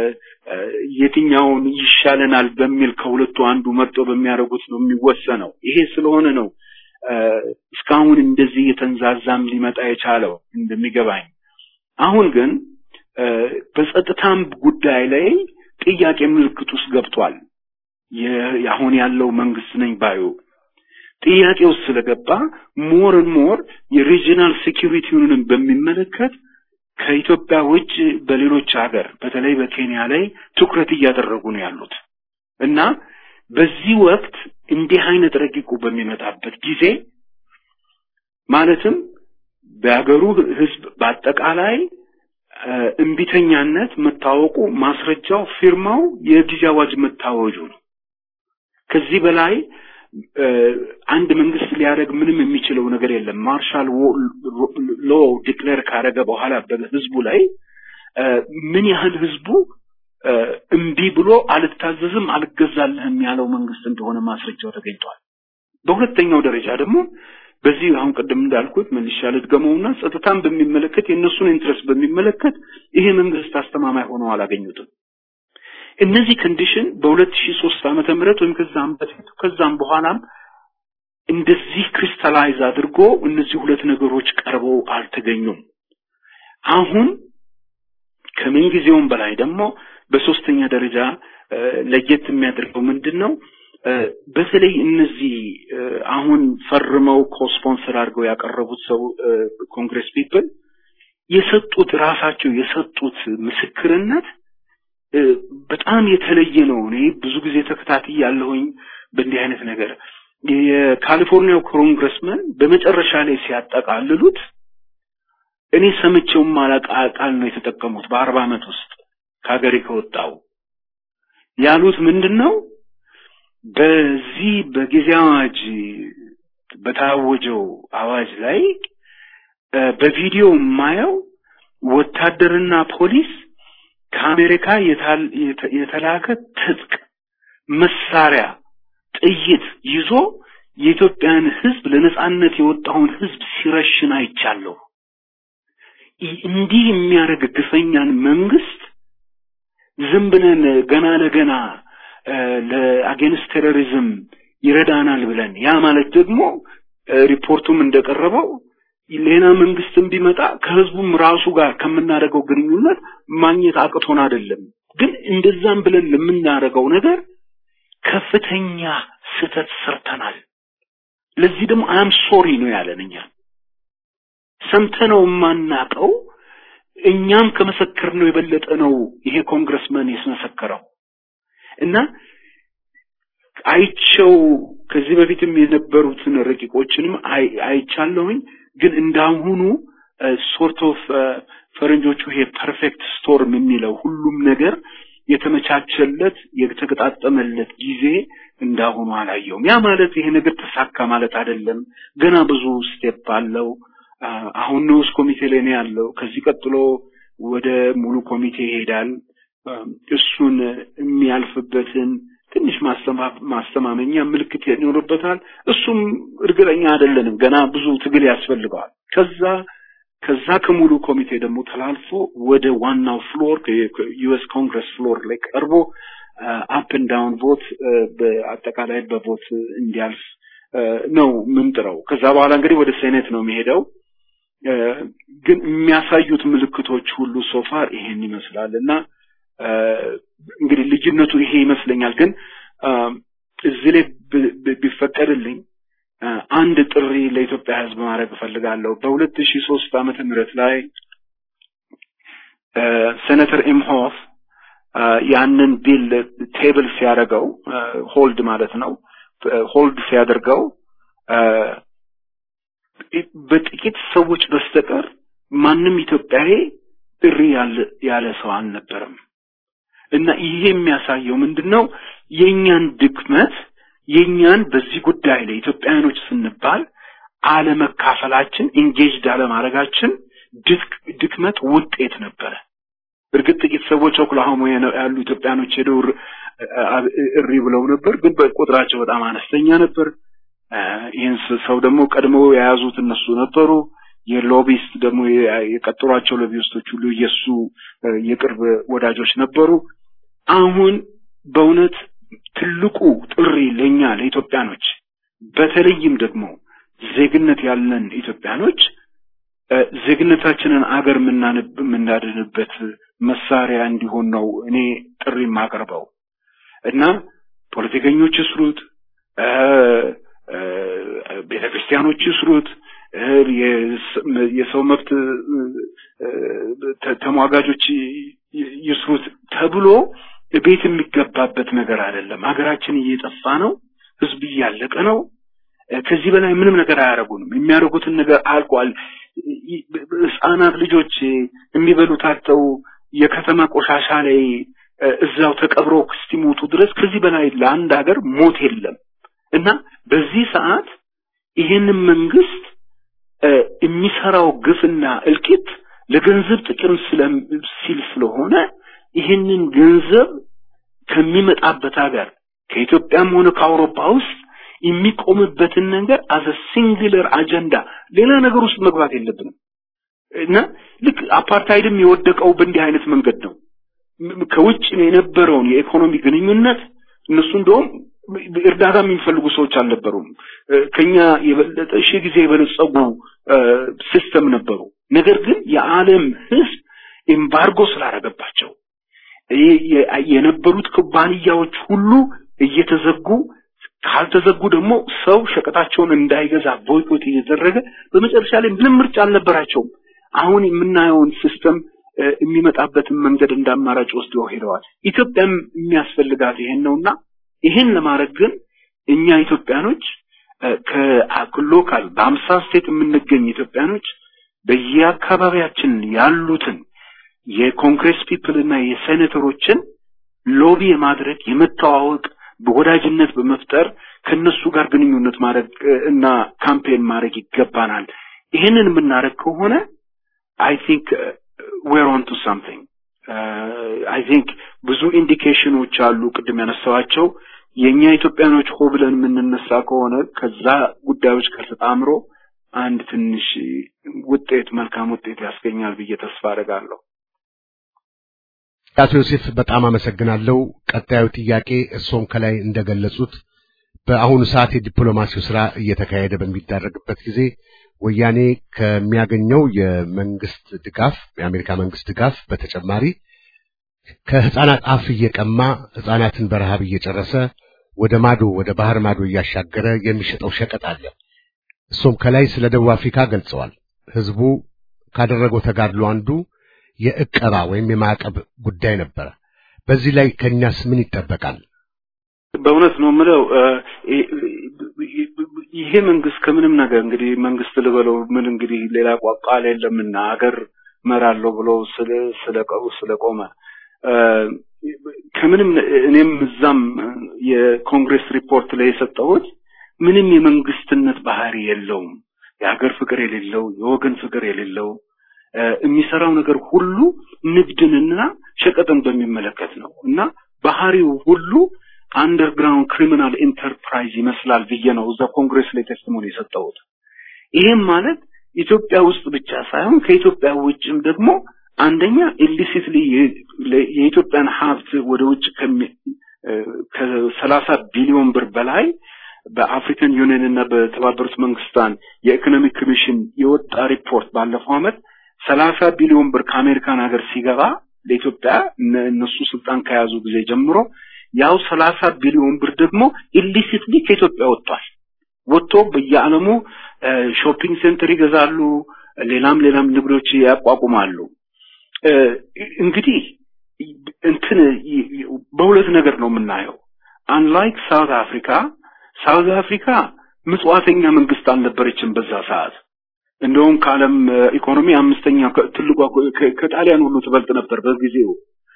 የትኛውን ይሻለናል በሚል ከሁለቱ አንዱ መርጦ በሚያደርጉት ነው የሚወሰነው። ይሄ ስለሆነ ነው እስካሁን እንደዚህ የተንዛዛም ሊመጣ የቻለው እንደሚገባኝ። አሁን ግን በጸጥታም ጉዳይ ላይ ጥያቄ ምልክት ውስጥ ገብቷል። አሁን ያለው መንግስት ነኝ ባዩ ጥያቄ ውስጥ ስለገባ ሞር ሞር የሪጂናል ሴኪሪቲውንም በሚመለከት ከኢትዮጵያ ውጭ በሌሎች ሀገር በተለይ በኬንያ ላይ ትኩረት እያደረጉ ነው ያሉት እና በዚህ ወቅት እንዲህ አይነት ረቂቁ በሚመጣበት ጊዜ ማለትም በሀገሩ ህዝብ በአጠቃላይ እምቢተኛነት መታወቁ ማስረጃው ፊርማው የጊዜ አዋጅ መታወጁ ነው። ከዚህ በላይ አንድ መንግስት ሊያደርግ ምንም የሚችለው ነገር የለም። ማርሻል ሎ ዲክሌር ካደረገ በኋላ በህዝቡ ላይ ምን ያህል ህዝቡ እምቢ ብሎ አልታዘዝም፣ አልገዛልህም ያለው መንግስት እንደሆነ ማስረጃው ተገኝቷል። በሁለተኛው ደረጃ ደግሞ በዚህ አሁን ቅድም እንዳልኩት መልሻ ልድገመውና ጸጥታን በሚመለከት የእነሱን ኢንትረስት በሚመለከት ይሄ መንግስት አስተማማኝ ሆነው አላገኙትም። እነዚህ ኮንዲሽን በሁለት ሺህ ሶስት ዓመተ ምህረት ወይም ከዛም በፊት ከዛም በኋላም እንደዚህ ክሪስታላይዝ አድርጎ እነዚህ ሁለት ነገሮች ቀርበው አልተገኙም። አሁን ከምን ጊዜውም በላይ ደግሞ በሶስተኛ ደረጃ ለየት የሚያደርገው ምንድን ነው? በተለይ እነዚህ አሁን ፈርመው ኮስፖንሰር አድርገው ያቀረቡት ሰው ኮንግረስ ፒፕል የሰጡት ራሳቸው የሰጡት ምስክርነት በጣም የተለየ ነው። እኔ ብዙ ጊዜ ተከታትዬ ያለሁኝ በእንዲህ አይነት ነገር የካሊፎርኒያው ኮንግረስመን በመጨረሻ ላይ ሲያጠቃልሉት እኔ ሰምቼው ማላውቅ ቃል ነው የተጠቀሙት በአርባ ዓመት ውስጥ ከሀገሬ ከወጣው ያሉት ምንድን ነው? በዚህ በጊዜ አዋጅ በታወጀው አዋጅ ላይ በቪዲዮ የማየው ወታደርና ፖሊስ ከአሜሪካ የተላከ ትጥቅ መሳሪያ፣ ጥይት ይዞ የኢትዮጵያን ሕዝብ ለነጻነት የወጣውን ሕዝብ ሲረሽን አይቻለሁ። እንዲህ የሚያደርግ ግፈኛን መንግስት ዝም ብለን ገና ለገና ለአጌንስት ቴሮሪዝም ይረዳናል ብለን ያ ማለት ደግሞ ሪፖርቱም እንደቀረበው ሌላ መንግስትም ቢመጣ ከህዝቡም ራሱ ጋር ከምናደርገው ግንኙነት ማግኘት አቅቶን አይደለም። ግን እንደዛም ብለን ለምናደርገው ነገር ከፍተኛ ስህተት ሰርተናል። ለዚህ ደግሞ አም ሶሪ ነው ያለን እኛ ሰምተነው የማናቀው እኛም ከመሰከር ነው የበለጠ ነው ይሄ ኮንግረስመን ያስመሰከረው እና አይቸው ከዚህ በፊትም የነበሩትን ረቂቆችንም አይቻለሁኝ። ግን እንዳሁኑ ሶርት ኦፍ ፈረንጆቹ ይሄ ፐርፌክት ስቶርም የሚለው ሁሉም ነገር የተመቻቸለት የተገጣጠመለት ጊዜ እንዳሁኑ አላየውም። ያ ማለት ይሄ ነገር ተሳካ ማለት አይደለም። ገና ብዙ ስቴፕ አለው። አሁን ንዑስ ኮሚቴ ላይ ነው ያለው። ከዚህ ቀጥሎ ወደ ሙሉ ኮሚቴ ይሄዳል። እሱን የሚያልፍበትን ትንሽ ማስተማመኛ ምልክት ይኖርበታል። እሱም እርግጠኛ አይደለንም። ገና ብዙ ትግል ያስፈልገዋል። ከዛ ከዛ ከሙሉ ኮሚቴ ደግሞ ተላልፎ ወደ ዋናው ፍሎር ዩኤስ ኮንግረስ ፍሎር ላይ ቀርቦ አፕ ኤንድ ዳውን ቮት በአጠቃላይ በቮት እንዲያልፍ ነው ምንጥረው። ከዛ በኋላ እንግዲህ ወደ ሴኔት ነው የሚሄደው። ግን የሚያሳዩት ምልክቶች ሁሉ ሶፋር ይሄን ይመስላል እና እንግዲህ ልጅነቱ ይሄ ይመስለኛል። ግን እዚህ ላይ ቢፈቀድልኝ አንድ ጥሪ ለኢትዮጵያ ሕዝብ ማድረግ እፈልጋለሁ። በሁለት ሺህ ሶስት ዓመተ ምህረት ላይ ሴኔተር ኢምሆፍ ያንን ቢል ቴብል ሲያደርገው ሆልድ ማለት ነው ሆልድ ሲያደርገው በጥቂት ሰዎች በስተቀር ማንም ኢትዮጵያዊ ጥሪ ያለ ያለ ሰው አልነበረም እና ይሄ የሚያሳየው ምንድነው የኛን ድክመት የኛን በዚህ ጉዳይ ላይ ኢትዮጵያውያኖች ስንባል አለመካፈላችን ኢንጌጅድ አለማድረጋችን ድክመት ውጤት ነበረ እርግጥ ጥቂት ሰዎች ኦክላሆማ ያሉ ኢትዮጵያኖች ሄደው እሪ ብለው ነበር ግን በቁጥራቸው በጣም አነስተኛ ነበር ይህን ሰው ደግሞ ቀድመው የያዙት እነሱ ነበሩ የሎቢስት ደግሞ የቀጠሯቸው ሎቢስቶች ሁሉ የሱ የቅርብ ወዳጆች ነበሩ አሁን በእውነት ትልቁ ጥሪ ለኛ ለኢትዮጵያኖች በተለይም ደግሞ ዜግነት ያለን ኢትዮጵያኖች ዜግነታችንን አገር የምናድንበት መሳሪያ እንዲሆን ነው እኔ ጥሪ የማቀርበው እና ፖለቲከኞች ይስሩት ቤተ ክርስቲያኖች ይስሩት የሰው መብት ተሟጋጆች ይስሩት ተብሎ ቤት የሚገባበት ነገር አይደለም ሀገራችን እየጠፋ ነው ህዝብ እያለቀ ነው ከዚህ በላይ ምንም ነገር አያደርጉንም የሚያደርጉትን ነገር አልቋል ህጻናት ልጆች የሚበሉት አጥተው የከተማ ቆሻሻ ላይ እዛው ተቀብረው እስኪሞቱ ድረስ ከዚህ በላይ ለአንድ ሀገር ሞት የለም እና በዚህ ሰዓት ይህንን መንግስት የሚሰራው ግፍና እልቂት ለገንዘብ ጥቅም ሲል ስለሆነ ይህንን ገንዘብ ከሚመጣበት ሀገር ከኢትዮጵያም ሆነ ከአውሮፓ ውስጥ የሚቆምበትን ነገር አዘ ሲንግለር አጀንዳ ሌላ ነገር ውስጥ መግባት የለብንም እና ልክ አፓርታይድም የወደቀው በእንዲህ አይነት መንገድ ነው ከውጭ የነበረውን የኢኮኖሚ ግንኙነት እነሱ እንደውም እርዳታ የሚፈልጉ ሰዎች አልነበሩም ከኛ የበለጠ ሺህ ጊዜ የበለጸጉ ሲስተም ነበሩ ነገር ግን የዓለም ህዝብ ኤምባርጎ ስላደረገባቸው የነበሩት ኩባንያዎች ሁሉ እየተዘጉ ካልተዘጉ ደግሞ ሰው ሸቀጣቸውን እንዳይገዛ ቦይኮት እየተደረገ በመጨረሻ ላይ ምንም ምርጫ አልነበራቸውም አሁን የምናየውን ሲስተም የሚመጣበትን መንገድ እንዳማራጭ ወስደው ሄደዋል ኢትዮጵያም የሚያስፈልጋት ይሄን ነውና ይሄን ለማድረግ ግን እኛ ኢትዮጵያኖች ከሎካል በአምሳ ስቴት የምንገኝ ኢትዮጵያኖች በየአካባቢያችን ያሉትን የኮንግሬስ ፒፕል እና የሴኔተሮችን ሎቢ የማድረግ የመተዋወቅ በወዳጅነት በመፍጠር ከነሱ ጋር ግንኙነት ማድረግ እና ካምፔን ማድረግ ይገባናል ይህንን የምናደርግ ከሆነ አይ ቲንክ ዌር ኦን ቱ ሳምቲንግ አይ ቲንክ ብዙ ኢንዲኬሽኖች አሉ ቅድም ያነሳዋቸው የእኛ ኢትዮጵያኖች ሆ ብለን የምንነሳ ከሆነ ከዛ ጉዳዮች ጋር ተጣምሮ አንድ ትንሽ ውጤት መልካም ውጤት ያስገኛል ብዬ ተስፋ አደርጋለሁ አቶ ዮሴፍ በጣም አመሰግናለሁ ቀጣዩ ጥያቄ እርሶም ከላይ እንደገለጹት በአሁኑ ሰዓት የዲፕሎማሲው ስራ እየተካሄደ በሚደረግበት ጊዜ ወያኔ ከሚያገኘው የመንግስት ድጋፍ የአሜሪካ መንግስት ድጋፍ በተጨማሪ ከህፃናት አፍ እየቀማ ህፃናትን በረሃብ እየጨረሰ ወደ ማዶ ወደ ባህር ማዶ እያሻገረ የሚሸጠው ሸቀጥ አለ እሱም ከላይ ስለ ደቡብ አፍሪካ ገልጸዋል ህዝቡ ካደረገው ተጋድሎ አንዱ የእቀባ ወይም የማዕቀብ ጉዳይ ነበረ በዚህ ላይ ከኛስ ምን ይጠበቃል በእውነት ነው የምለው ይሄ መንግስት ከምንም ነገር እንግዲህ መንግስት ልበለው ምን እንግዲህ ሌላ ቃል የለምና ሀገር መራለሁ ብሎ ስለ ስለቆመ ከምንም እኔም እዛም የኮንግሬስ ሪፖርት ላይ የሰጠሁት ምንም የመንግስትነት ባህሪ የለውም የሀገር ፍቅር የሌለው የወገን ፍቅር የሌለው የሚሰራው ነገር ሁሉ ንግድንና ሸቀጥን በሚመለከት ነው እና ባህሪው ሁሉ አንደርግራውንድ ክሪሚናል ኢንተርፕራይዝ ይመስላል ብዬ ነው እዛ ኮንግሬስ ላይ ቴስቲሞኒ የሰጠሁት ይህም ማለት ኢትዮጵያ ውስጥ ብቻ ሳይሆን ከኢትዮጵያ ውጭም ደግሞ አንደኛ ኢሊሲትሊ የኢትዮጵያን ሀብት ወደ ውጭ ከሰላሳ ቢሊዮን ብር በላይ በአፍሪካን ዩኒየን እና በተባበሩት መንግስታን የኢኮኖሚክ ኮሚሽን የወጣ ሪፖርት ባለፈው አመት ሰላሳ ቢሊዮን ብር ከአሜሪካን ሀገር ሲገባ ለኢትዮጵያ እነሱ ስልጣን ከያዙ ጊዜ ጀምሮ ያው ሰላሳ ቢሊዮን ብር ደግሞ ኢሊሲትሊ ከኢትዮጵያ ወጥቷል ወጥቶ በየዓለሙ ሾፒንግ ሴንተር ይገዛሉ ሌላም ሌላም ንግዶች ያቋቁማሉ እንግዲህ እንትን በሁለት ነገር ነው የምናየው አንላይክ ሳውት አፍሪካ ሳውት አፍሪካ ምጽዋተኛ መንግስት አልነበረችም በዛ ሰዓት እንደውም ከዓለም ኢኮኖሚ አምስተኛ ትልቋ ከጣሊያን ሁሉ ትበልጥ ነበር በጊዜው።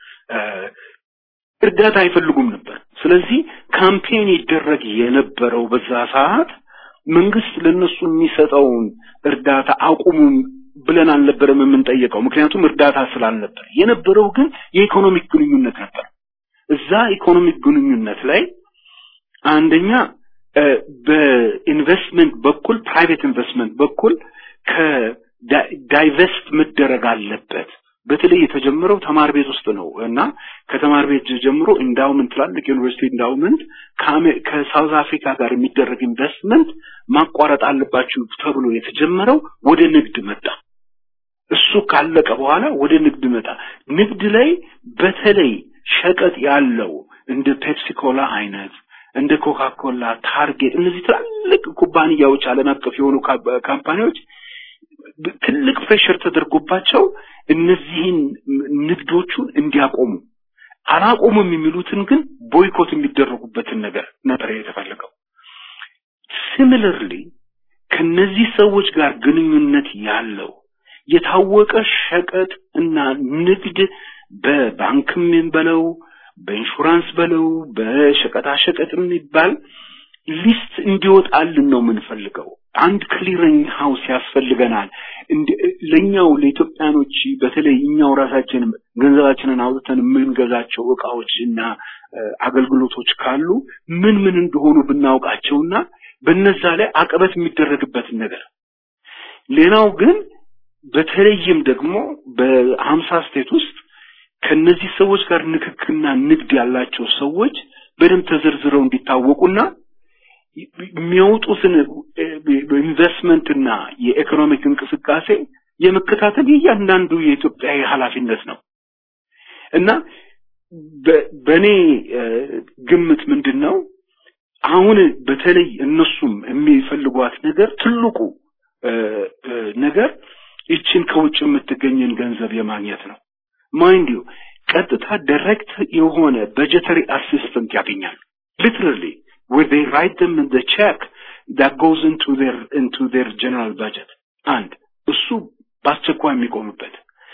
እርዳታ አይፈልጉም ነበር። ስለዚህ ካምፔን ይደረግ የነበረው በዛ ሰዓት መንግስት ለነሱ የሚሰጠውን እርዳታ አቁሙም ብለን አልነበረም የምንጠየቀው፣ ምክንያቱም እርዳታ ስላልነበር። የነበረው ግን የኢኮኖሚክ ግንኙነት ነበር። እዛ ኢኮኖሚክ ግንኙነት ላይ አንደኛ በኢንቨስትመንት በኩል ፕራይቬት ኢንቨስትመንት በኩል ከዳይቨስት መደረግ አለበት። በተለይ የተጀመረው ተማር ቤት ውስጥ ነው እና ከተማር ቤት ጀምሮ ኢንዳውመንት ትላልቅ ዩኒቨርሲቲ ኢንዳውመንት ከሳውዝ አፍሪካ ጋር የሚደረግ ኢንቨስትመንት ማቋረጥ አለባችሁ ተብሎ የተጀመረው ወደ ንግድ መጣ። እሱ ካለቀ በኋላ ወደ ንግድ መጣ። ንግድ ላይ በተለይ ሸቀጥ ያለው እንደ ፔፕሲ ኮላ አይነት እንደ ኮካ ኮላ፣ ታርጌት እነዚህ ትላልቅ ኩባንያዎች ዓለም አቀፍ የሆኑ ካምፓኒዎች ትልቅ ፕሬሽር ተደርጎባቸው እነዚህን ንግዶቹን እንዲያቆሙ አላቆሙም የሚሉትን ግን ቦይኮት የሚደረጉበትን ነገር ነበር የተፈለገው። ሲሚለርሊ ከነዚህ ሰዎች ጋር ግንኙነት ያለው የታወቀ ሸቀጥ እና ንግድ በባንክም በለው በኢንሹራንስ በለው በሸቀጣ ሸቀጥ የሚባል ሊስት እንዲወጣልን ነው የምንፈልገው። አንድ ክሊሪንግ ሃውስ ያስፈልገናል። ለኛው ለኢትዮጵያኖች በተለይ እኛው ራሳችን ገንዘባችንን አውጥተን የምንገዛቸው እቃዎች እና አገልግሎቶች ካሉ ምን ምን እንደሆኑ ብናውቃቸውና በነዛ ላይ አቀበት የሚደረግበትን ነገር ሌላው ግን በተለይም ደግሞ በሀምሳ ስቴት ውስጥ ከነዚህ ሰዎች ጋር ንክክና ንግድ ያላቸው ሰዎች በደንብ ተዘርዝረው እንዲታወቁና የሚያወጡትን ኢንቨስትመንትና የኢኮኖሚክ እንቅስቃሴ የመከታተል የእያንዳንዱ የኢትዮጵያዊ ኃላፊነት ነው እና በእኔ ግምት ምንድን ነው አሁን በተለይ እነሱም የሚፈልጓት ነገር ትልቁ ነገር ይችን ከውጭ የምትገኝን ገንዘብ የማግኘት ነው። ማይንድ ዩ ቀጥታ ዳይሬክት የሆነ በጀተሪ አሲስተንት ያገኛሉ። ሊትራሊ where they write them in the check that goes into their into their general budget አንድ እሱ በአስቸኳይ የሚቆምበት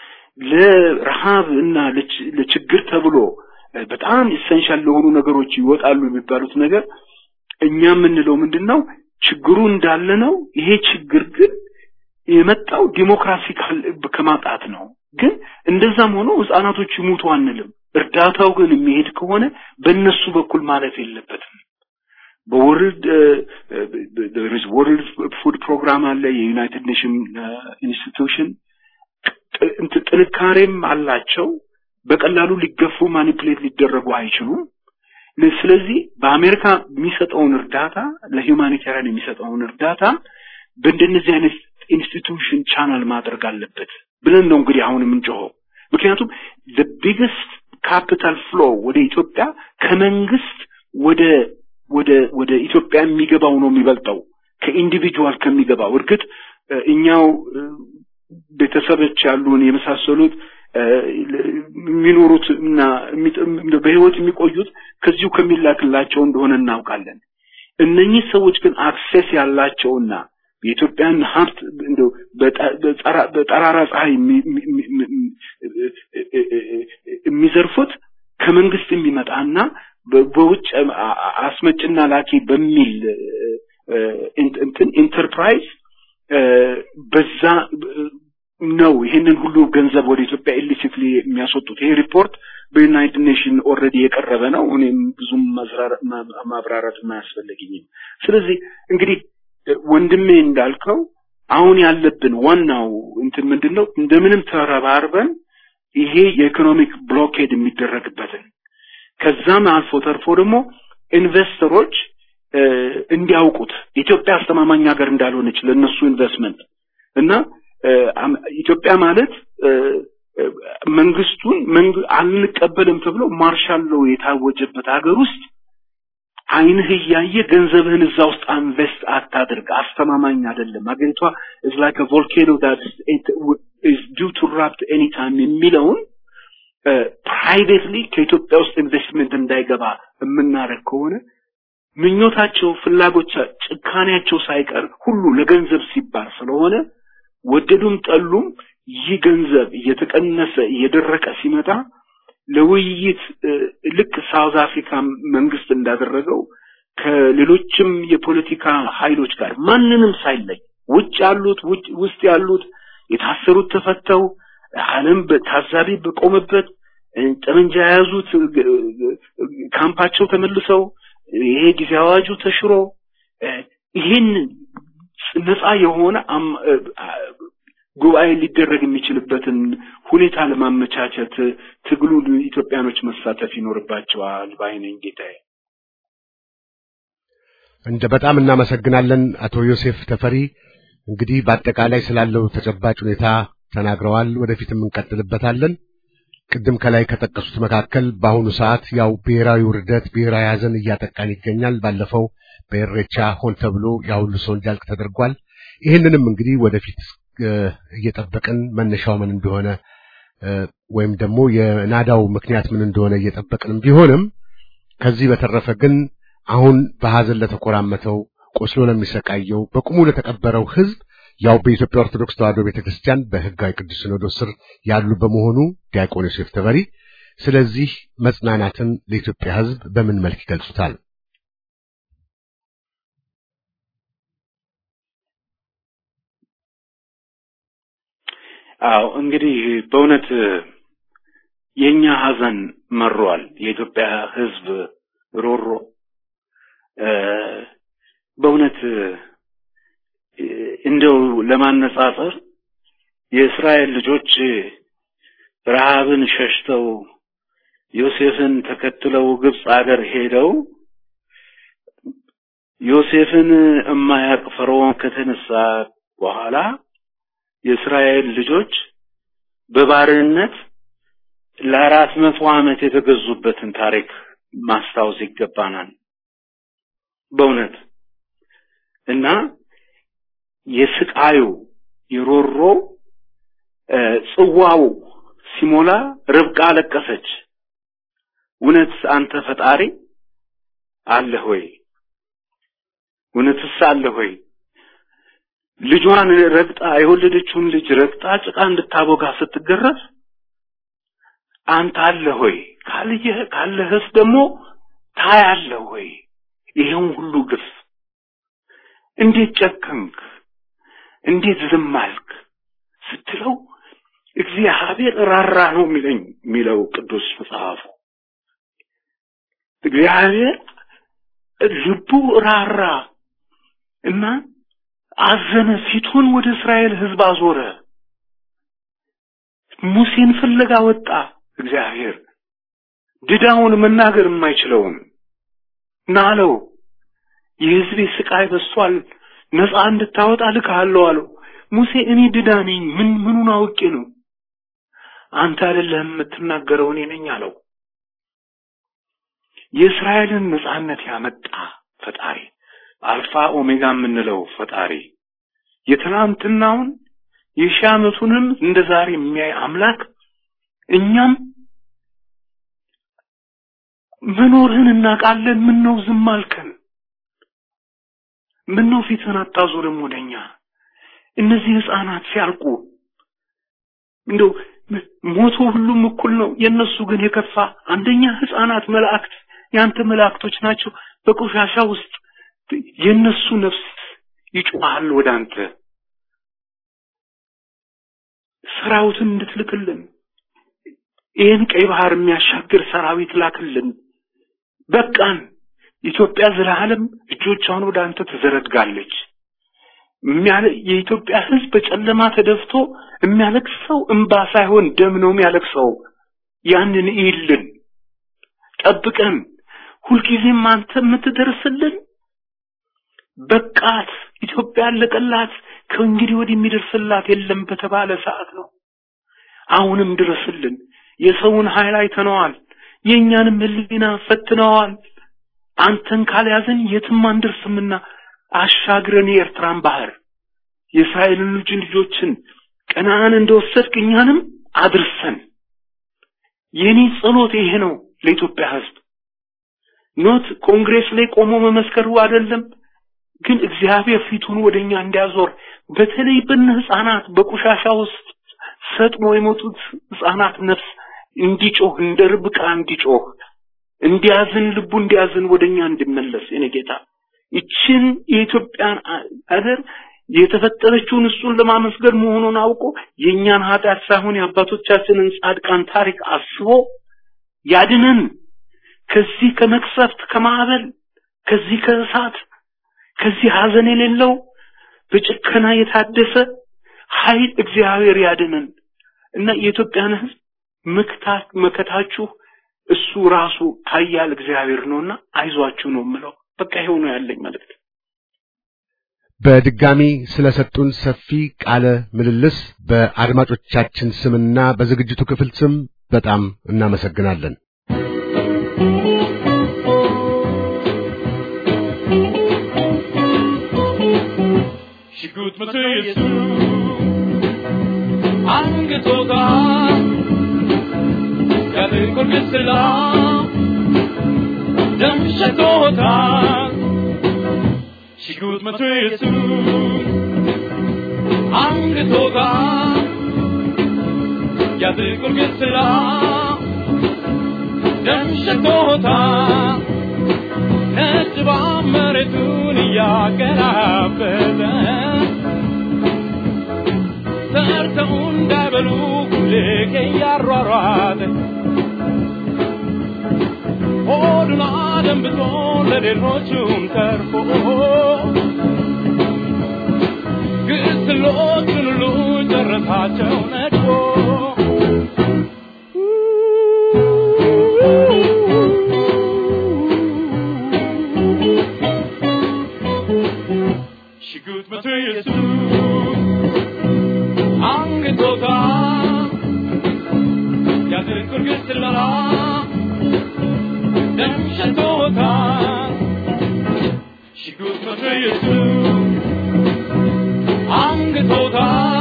ለረሃብ እና ለችግር ተብሎ በጣም ኢሰንሻል ለሆኑ ነገሮች ይወጣሉ የሚባሉት ነገር እኛ የምንለው ምንድን ነው ችግሩ እንዳለ ነው ይሄ ችግር ግን የመጣው ዲሞክራሲ ከማጣት ነው ግን እንደዛም ሆኖ ህፃናቶች ይሙቱ አንልም እርዳታው ግን የሚሄድ ከሆነ በእነሱ በኩል ማለፍ የለበትም በወርልድ ወርልድ ፉድ ፕሮግራም አለ የዩናይትድ ኔሽን ኢንስቲትዩሽን ጥንካሬም አላቸው በቀላሉ ሊገፉ ማኒፕሌት ሊደረጉ አይችሉም ስለዚህ በአሜሪካ የሚሰጠውን እርዳታ ለሂውማኒታሪያን የሚሰጠውን እርዳታ በእንደነዚህ አይነት ኢንስቲትዩሽን ቻናል ማድረግ አለበት ብለን ነው እንግዲህ አሁን የምንጮኸው ምክንያቱም the biggest capital flow ወደ ኢትዮጵያ ከመንግስት ወደ ወደ ወደ ኢትዮጵያ የሚገባው ነው የሚበልጠው ከኢንዲቪጁዋል ከሚገባው እርግጥ እኛው ቤተሰቦች ያሉን የመሳሰሉት የሚኖሩት እና በህይወት የሚቆዩት ከዚሁ ከሚላክላቸው እንደሆነ እናውቃለን እነኚህ ሰዎች ግን አክሴስ ያላቸውና የኢትዮጵያን ሀብት እንደው በጠራራ ፀሐይ የሚዘርፉት ከመንግስት የሚመጣና በውጭ አስመጭና ላኪ በሚል እንትን ኢንተርፕራይዝ በዛ ነው ይህንን ሁሉ ገንዘብ ወደ ኢትዮጵያ ኢሊሲትሊ የሚያስወጡት። ይሄ ሪፖርት በዩናይትድ ኔሽን ኦልሬዲ የቀረበ ነው። እኔም ብዙም ማብራራት አያስፈልገኝም። ስለዚህ እንግዲህ ወንድሜ እንዳልከው አሁን ያለብን ዋናው እንትን ምንድን ነው? እንደምንም ተረባርበን ይሄ የኢኮኖሚክ ብሎኬድ የሚደረግበትን ከዛም አልፎ ተርፎ ደግሞ ኢንቨስተሮች እንዲያውቁት ኢትዮጵያ አስተማማኝ ሀገር እንዳልሆነች ለእነሱ ኢንቨስትመንት እና ኢትዮጵያ ማለት መንግስቱን አንቀበልም ተብሎ ማርሻል ሎው የታወጀበት ሀገር ውስጥ አይንህ እያየ ገንዘብህን እዛ ውስጥ ኢንቨስት አታድርግ፣ አስተማማኝ አይደለም። ሀገሪቷ is like a volcano that is due to erupt anytime የሚለውን ፕራይቬትሊ ከኢትዮጵያ ውስጥ ኢንቨስትመንት እንዳይገባ የምናደርግ ከሆነ ምኞታቸው፣ ፍላጎቻ፣ ጭካኔያቸው ሳይቀር ሁሉ ለገንዘብ ሲባል ስለሆነ ወደዱም ጠሉም ይህ ገንዘብ እየተቀነሰ እየደረቀ ሲመጣ ለውይይት ልክ ሳውዝ አፍሪካ መንግስት እንዳደረገው ከሌሎችም የፖለቲካ ኃይሎች ጋር ማንንም ሳይለይ ውጭ ያሉት ውስጥ ያሉት የታሰሩት ተፈተው ዓለም በታዛቢ በቆመበት ጠመንጃ የያዙት ካምፓቸው ተመልሰው ይሄ ጊዜ አዋጁ ተሽሮ ይህን ነፃ የሆነ ጉባኤ ሊደረግ የሚችልበትን ሁኔታ ለማመቻቸት ትግሉ ኢትዮጵያኖች መሳተፍ ይኖርባቸዋል ባይነኝ ጌታዬ። እንደ በጣም እናመሰግናለን አቶ ዮሴፍ ተፈሪ። እንግዲህ በአጠቃላይ ስላለው ተጨባጭ ሁኔታ ተናግረዋል። ወደፊትም እንቀጥልበታለን። ቅድም ከላይ ከጠቀሱት መካከል በአሁኑ ሰዓት ያው ብሔራዊ ውርደት፣ ብሔራዊ ሐዘን እያጠቃን ይገኛል። ባለፈው በኤሬቻ ሆን ተብሎ ያ ሁሉ ሰው እንዲያልቅ ተደርጓል። ይህንንም እንግዲህ ወደፊት እየጠበቅን መነሻው ምን እንደሆነ ወይም ደግሞ የናዳው ምክንያት ምን እንደሆነ እየጠበቅንም ቢሆንም ከዚህ በተረፈ ግን አሁን በሐዘን ለተኮራመተው ቆስሎ ለሚሰቃየው በቁሙ ለተቀበረው ሕዝብ ያው በኢትዮጵያ ኦርቶዶክስ ተዋሕዶ ቤተክርስቲያን በሕጋዊ ቅዱስ ሲኖዶስ ስር ያሉ በመሆኑ ዲያቆን ዮሴፍ ተበሪ ስለዚህ መጽናናትን ለኢትዮጵያ ሕዝብ በምን መልክ ይገልጹታል? አዎ እንግዲህ በእውነት የኛ ሐዘን መሯል። የኢትዮጵያ ሕዝብ ሮሮ በእውነት እንደው ለማነጻጸር የእስራኤል ልጆች ረሃብን ሸሽተው ዮሴፍን ተከትለው ግብፅ አገር ሄደው ዮሴፍን እማያቅ ፈርዖን ከተነሳ በኋላ የእስራኤል ልጆች በባርነት ለአራት መቶ ዓመት የተገዙበትን ታሪክ ማስታወስ ይገባናል። በእውነት እና የስቃዩ የሮሮ ጽዋው ሲሞላ ርብቃ አለቀሰች። እውነት አንተ ፈጣሪ አለህ ወይ? እውነትስ አለህ ወይ? ልጇን ረግጣ የወለደችውን ልጅ ረግጣ ጭቃ እንድታቦጋ ስትገረፍ አንተ አለህ ወይ? ካልየህ ካለህስ ደግሞ ታያለህ ወይ? ይሄውን ሁሉ ግፍ እንዴት ጨከንክ? እንዴት ዝም አልክ? ስትለው እግዚአብሔር ራራ ነው የሚለኝ የሚለው ቅዱስ መጽሐፉ። እግዚአብሔር ልቡ ራራ እና አዘነ፣ ፊቱን ወደ እስራኤል ሕዝብ አዞረ። ሙሴን ፍለጋ ወጣ። እግዚአብሔር ድዳውን መናገር የማይችለውን ናለው የሕዝቤ ስቃይ በስቷል፣ ነፃ እንድታወጣ ልካለሁ አለው። ሙሴ እኔ ድዳ ነኝ፣ ምን ምኑን አውቄ ነው? አንተ አይደለህም የምትናገረው እኔ ነኝ አለው። የእስራኤልን ነፃነት ያመጣ ፈጣሪ አልፋ ኦሜጋ የምንለው ፈጣሪ የትናንትናውን የሺህ ዓመቱንም እንደ ዛሬ የሚያይ አምላክ እኛም መኖርህን እናውቃለን። ምን ነው ዝም አልከን? ምን ነው ፊትህን አታዞርም ወደኛ? እነዚህ ህፃናት ሲያልቁ እንደው ሞቶ ሁሉም እኩል ነው። የነሱ ግን የከፋ አንደኛ ህፃናት መላእክት ያንተ መላእክቶች ናቸው። በቆሻሻ ውስጥ የነሱ ነፍስ ይጮሃል ወደ አንተ ሰራዊትን እንድትልክልን ይህን ቀይ ባህር የሚያሻግር ሰራዊት ላክልን። በቃን። ኢትዮጵያ ዘላለም እጆቿን ወደ አንተ ትዘረጋለች። የኢትዮጵያ ሕዝብ በጨለማ ተደፍቶ የሚያለቅሰው እንባ ሳይሆን ደም ነው የሚያለቅሰው። ያንን ይልን ጠብቀን፣ ሁልጊዜም አንተ የምትደርስልን በቃት ኢትዮጵያ አለቀላት፣ ከእንግዲህ ወዲህ የሚደርስላት የለም በተባለ ሰዓት ነው። አሁንም ድረስልን። የሰውን ኃይል አይተነዋል፣ የእኛንም ሕሊና ፈትነዋል። አንተን ካልያዘን የትም አንደርስምና አሻግረን የኤርትራን ባህር የእስራኤልን ልጅ ልጆችን ቀናን እንደወሰድክ እኛንም አድርሰን። የኔ ጸሎት ይሄ ነው ለኢትዮጵያ ሕዝብ። ኖት ኮንግሬስ ላይ ቆሞ መመስከሩ አይደለም፣ ግን እግዚአብሔር ፊቱን ወደኛ እንዲያዞር በተለይ በነ ህፃናት በቆሻሻ ውስጥ ሰጥሞ የሞቱት ህፃናት ነፍስ እንዲጮህ እንደ ርብቃ እንዲጮህ እንዲያዝን ልቡ እንዲያዝን ወደኛ እንዲመለስ የኔ ጌታ ይችን የኢትዮጵያን አገር የተፈጠረችውን እሱን ለማመስገን መሆኑን አውቆ የእኛን ኃጢአት ሳይሆን የአባቶቻችንን ጻድቃን ታሪክ አስቦ ያድነን ከዚህ ከመቅሰፍት ከማዕበል ከዚህ ከእሳት ከዚህ ሀዘን የሌለው በጭከና የታደሰ ኃይል እግዚአብሔር ያድነን እና የኢትዮጵያን ህዝብ መክታት መከታችሁ እሱ ራሱ ኃያል እግዚአብሔር ነውና አይዟችሁ ነው የምለው። በቃ ይሄው ነው ያለኝ መልእክት። በድጋሚ ስለሰጡን ሰፊ ቃለ ምልልስ በአድማጮቻችን ስምና በዝግጅቱ ክፍል ስም በጣም እናመሰግናለን። ሽጉጥ መቶ የሱ አንገቶታ ያጥቁር ግስላ ደም ሸቶታል ሽጉጥ መቶ የሱ አንገቶታ ያጥቁር ግስላ ደም ሸቶታል ነጭ መሬቱን እያገራበዘ ሰርተው እንዳይበሉ ልክ እያሯሯጠ ሆዱን አደንብቶ ለሌሎቹም ተርፎ ግስሎቹን ሁሉ ጨረሳቸው ነድፎ ሽጉጥ መቶ የሱ አንገቶታ ያጥቁር ግስላ ደም ሸቶታ ሽጉጥ መቶ የሱ አንገቶታ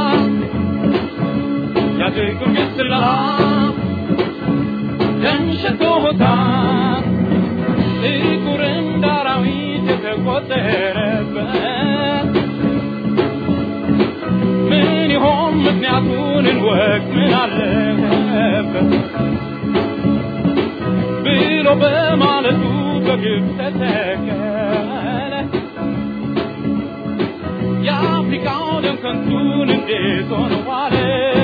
ያጥቁር ግስላ ደም ሸቶታ ጥቁር እንደ አራዊት የተቆጠረበት ምን ይሆን ምክንያቱን እንወቅ ምን አለበት ብሎ በማለቱ በግብ ተተከለ የአፍሪካው ደም ከንቱን እንዴት ሆነ ዋለ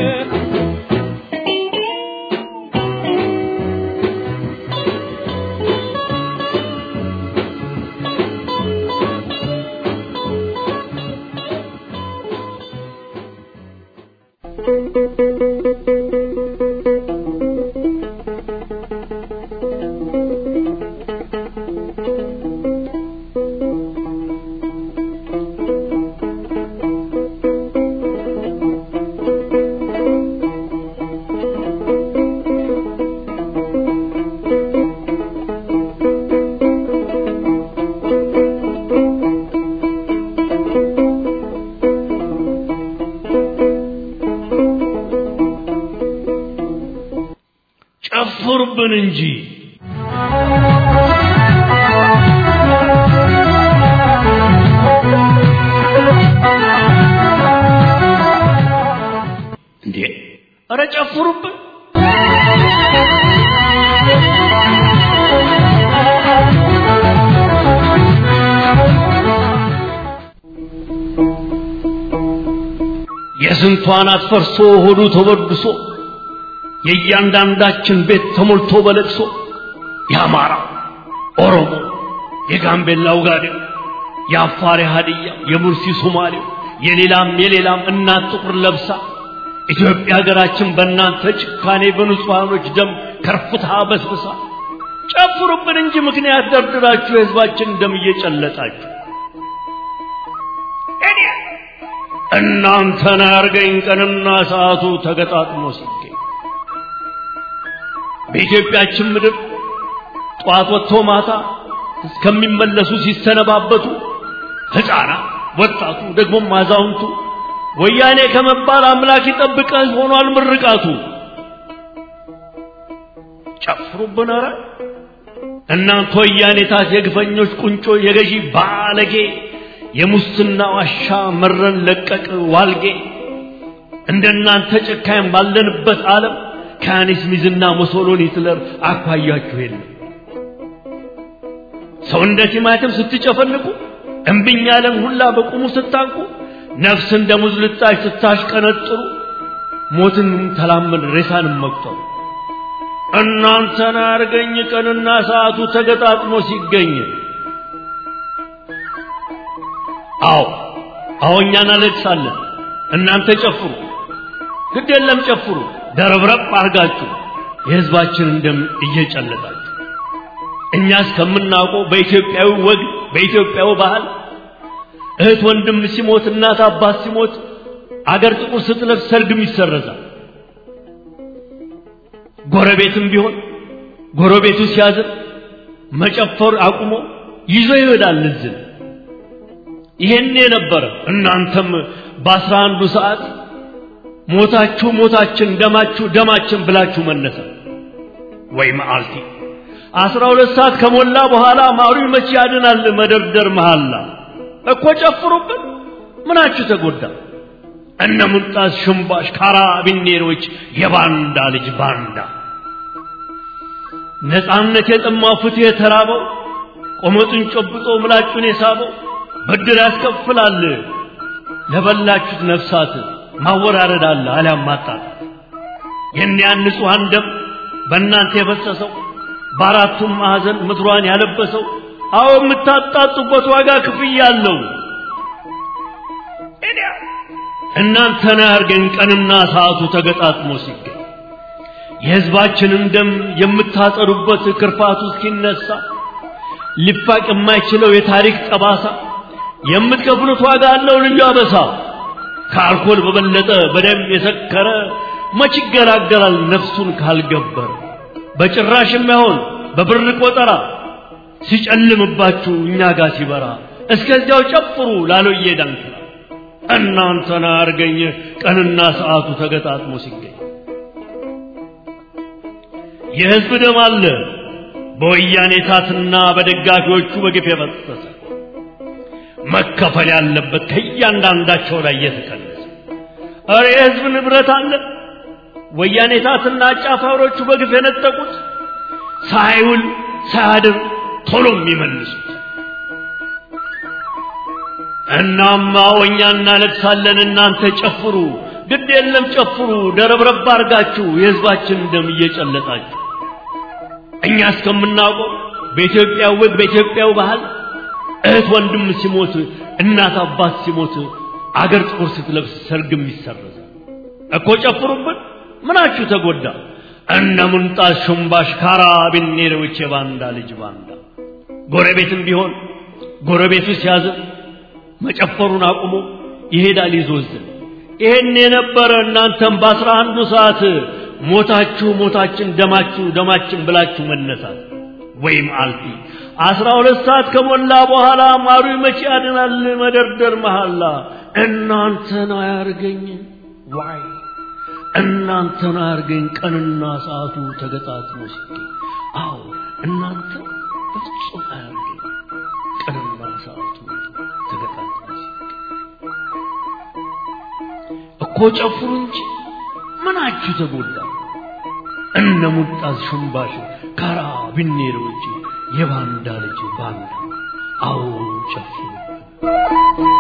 ጨፍሩብን እንጂ እንዴ! ኧረ ጨፍሩብን! የስንቷን አትፈርሶ ሆዱ ተበድሶ የእያንዳንዳችን ቤት ተሞልቶ በለቅሶ የአማራ ኦሮሞ፣ የጋምቤላ ውጋዴው፣ የአፋር ሀዲያ፣ የሙርሲ ሶማሌው፣ የሌላም የሌላም እናት ጥቁር ለብሳ ኢትዮጵያ ሀገራችን በእናንተ ጭካኔ በንጹሐኖች ደም ከርፍታ በስብሳ ጨፍሩብን እንጂ ምክንያት ደርድራችሁ የህዝባችን ደም እየጨለጣችሁ እናንተን አያርገኝ ቀንና ሰዓቱ ተገጣጥሞ ሲገኝ በኢትዮጵያችን ምድር ጠዋት ወጥቶ ማታ እስከሚመለሱ ሲሰነባበቱ ሕፃናት፣ ወጣቱ፣ ደግሞም አዛውንቱ ወያኔ ከመባል አምላክ ይጠብቀህ ሆኗል ምርቃቱ። ጨፍሩብን ኧረ እናንተ ወያኔታት የግፈኞች ቁንጮ የገዢ ባለጌ የሙስና ዋሻ መረን ለቀቅ ዋልጌ እንደናንተ ጨካኝ ባለንበት ዓለም ከያኔስ ሚዝና ሞሶሎኒ ሂትለር አኳያችሁ የለም። ሰው እንደ ቲማቲም ስትጨፈልቁ እምብኝ ያለን ሁላ በቁሙ ስታንቁ ነፍስ እንደ ሙዝ ልጣጭ ስታሽቀነጥሩ ሞትን ተላመን ሬሳንም መቁጠሩ እናንተን አርገኝ ቀንና ሰዓቱ ተገጣጥሞ ሲገኝ አዎ አዎ እኛ እናለቅሳለን እናንተ ጨፍሩ ግድ የለም ጨፍሩ ደረብረብ አርጋችሁ የህዝባችንን ደም እየጨለጣችሁ እኛ እስከምናውቀው በኢትዮጵያዊ ወግ በኢትዮጵያዊ ባህል እህት ወንድም ሲሞት እናት አባት ሲሞት አገር ጥቁር ስትለብስ ሰርግም ይሰረዛል። ጎረቤትም ቢሆን ጎረቤቱ ሲያዝን መጨፈር አቁሞ ይዞ ይሄዳል እዝን። ይሄን የነበረ እናንተም በአስራ አንዱ ሰዓት ሞታችሁ ሞታችን ደማችሁ ደማችን ብላችሁ መነሳ ወይ መዓልቲ አስራ ሁለት ሰዓት ከሞላ በኋላ ማሩ መቼ ያድናል መደርደር መሃላ እኮ ጨፍሩብን ምናችሁ ተጎዳ እነ ሙልጣስ ሽምባሽ ካራቢኔሮች የባንዳ ልጅ ባንዳ ነፃነት የጠማው ፍትህ የተራበው ቆመጡን ጨብጦ ምላጩን የሳበው ብድር ያስከፍላል ለበላችሁት ነፍሳት ማወራረድ አለ አሊያም ማጣት የእኒያን ንጹሐን ደም በእናንተ የፈሰሰው በአራቱም ማዕዘን ምድሯን ያለበሰው አዎ የምታጣጡበት ዋጋ ክፍያ አለው። እናንተን ያርገን ቀንና ሰዓቱ ተገጣጥሞ ሲገኝ የሕዝባችንን ደም የምታጠሩበት ክርፋቱ እስኪነሳ ሊፋቅ የማይችለው የታሪክ ጠባሳ የምትከፍሉት ዋጋ አለው ልዩ አበሳ። ከአልኮል በበለጠ በደም የሰከረ መች ይገላገላል ነፍሱን ካልገበረ በጭራሽ የማይሆን በብር ቆጠራ ሲጨልምባችሁ እኛ ጋር ሲበራ እስከዚያው ጨፍሩ ላሎዬ ዳንክራ እናንተን አርገኝ ቀንና ሰዓቱ ተገጣጥሞ ሲገኝ የሕዝብ ደም አለ በወያኔ ታትና በደጋፊዎቹ በግፍ የፈሰሰ መከፈል ያለበት ከእያንዳንዳቸው ላይ እየተቀነሰ እረ የሕዝብ ንብረት አለ ወያኔ ታትና አጫፋሪዎቹ በግፍ የነጠቁት ሳይውል ሳያድር ቶሎ የሚመልሱት እናማ ወኛ እናለቅሳለን እናንተ ጨፍሩ ግድ የለም ጨፍሩ ደረብረብ አርጋችሁ የሕዝባችን ደም እየጨለጣችሁ እኛ እስከምናውቀው በኢትዮጵያ ወግ በኢትዮጵያው ባህል እህት ወንድም ሲሞት እናት አባት ሲሞት አገር ጥቁር ስትለብስ ሰርግም ይሰረዛል እኮ ጨፍሩብን ምናችሁ ተጎዳ እነ ሙንጣስ ሹምባሽ ካራቢኔሮች የባንዳ ልጅ ባንዳ ጎረቤትም ቢሆን ጎረቤቱ ሲያዝን መጨፈሩን አቁሞ ይሄዳል ይዞዝን ይሄን የነበረ እናንተም በአስራ አንዱ ሰዓት ሞታችሁ ሞታችን ደማችሁ ደማችን ብላችሁ መነሳት ወይም አልፊ አስራ ሁለት ሰዓት ከሞላ በኋላ ማሩ መቼ ያድናል መደርደር መሐላ እናንተን አያርገኝ ዋይ እናንተን አያርገኝ ቀንና ሰዓቱ ተገጣጥሞ ሲገኝ አዎ እናንተ በፍጹም አያርገኝ ቀንና ሰዓቱ ተገጣጥሞ ሲገኝ እኮ ጨፍሩ እንጂ ምናችሁ ተጎዳ እነ ሙጣዝ ሽምባሽ ካራ ቢኔሮች የባንዳ ልጅ ባንዳ አዎ ጨፍሩ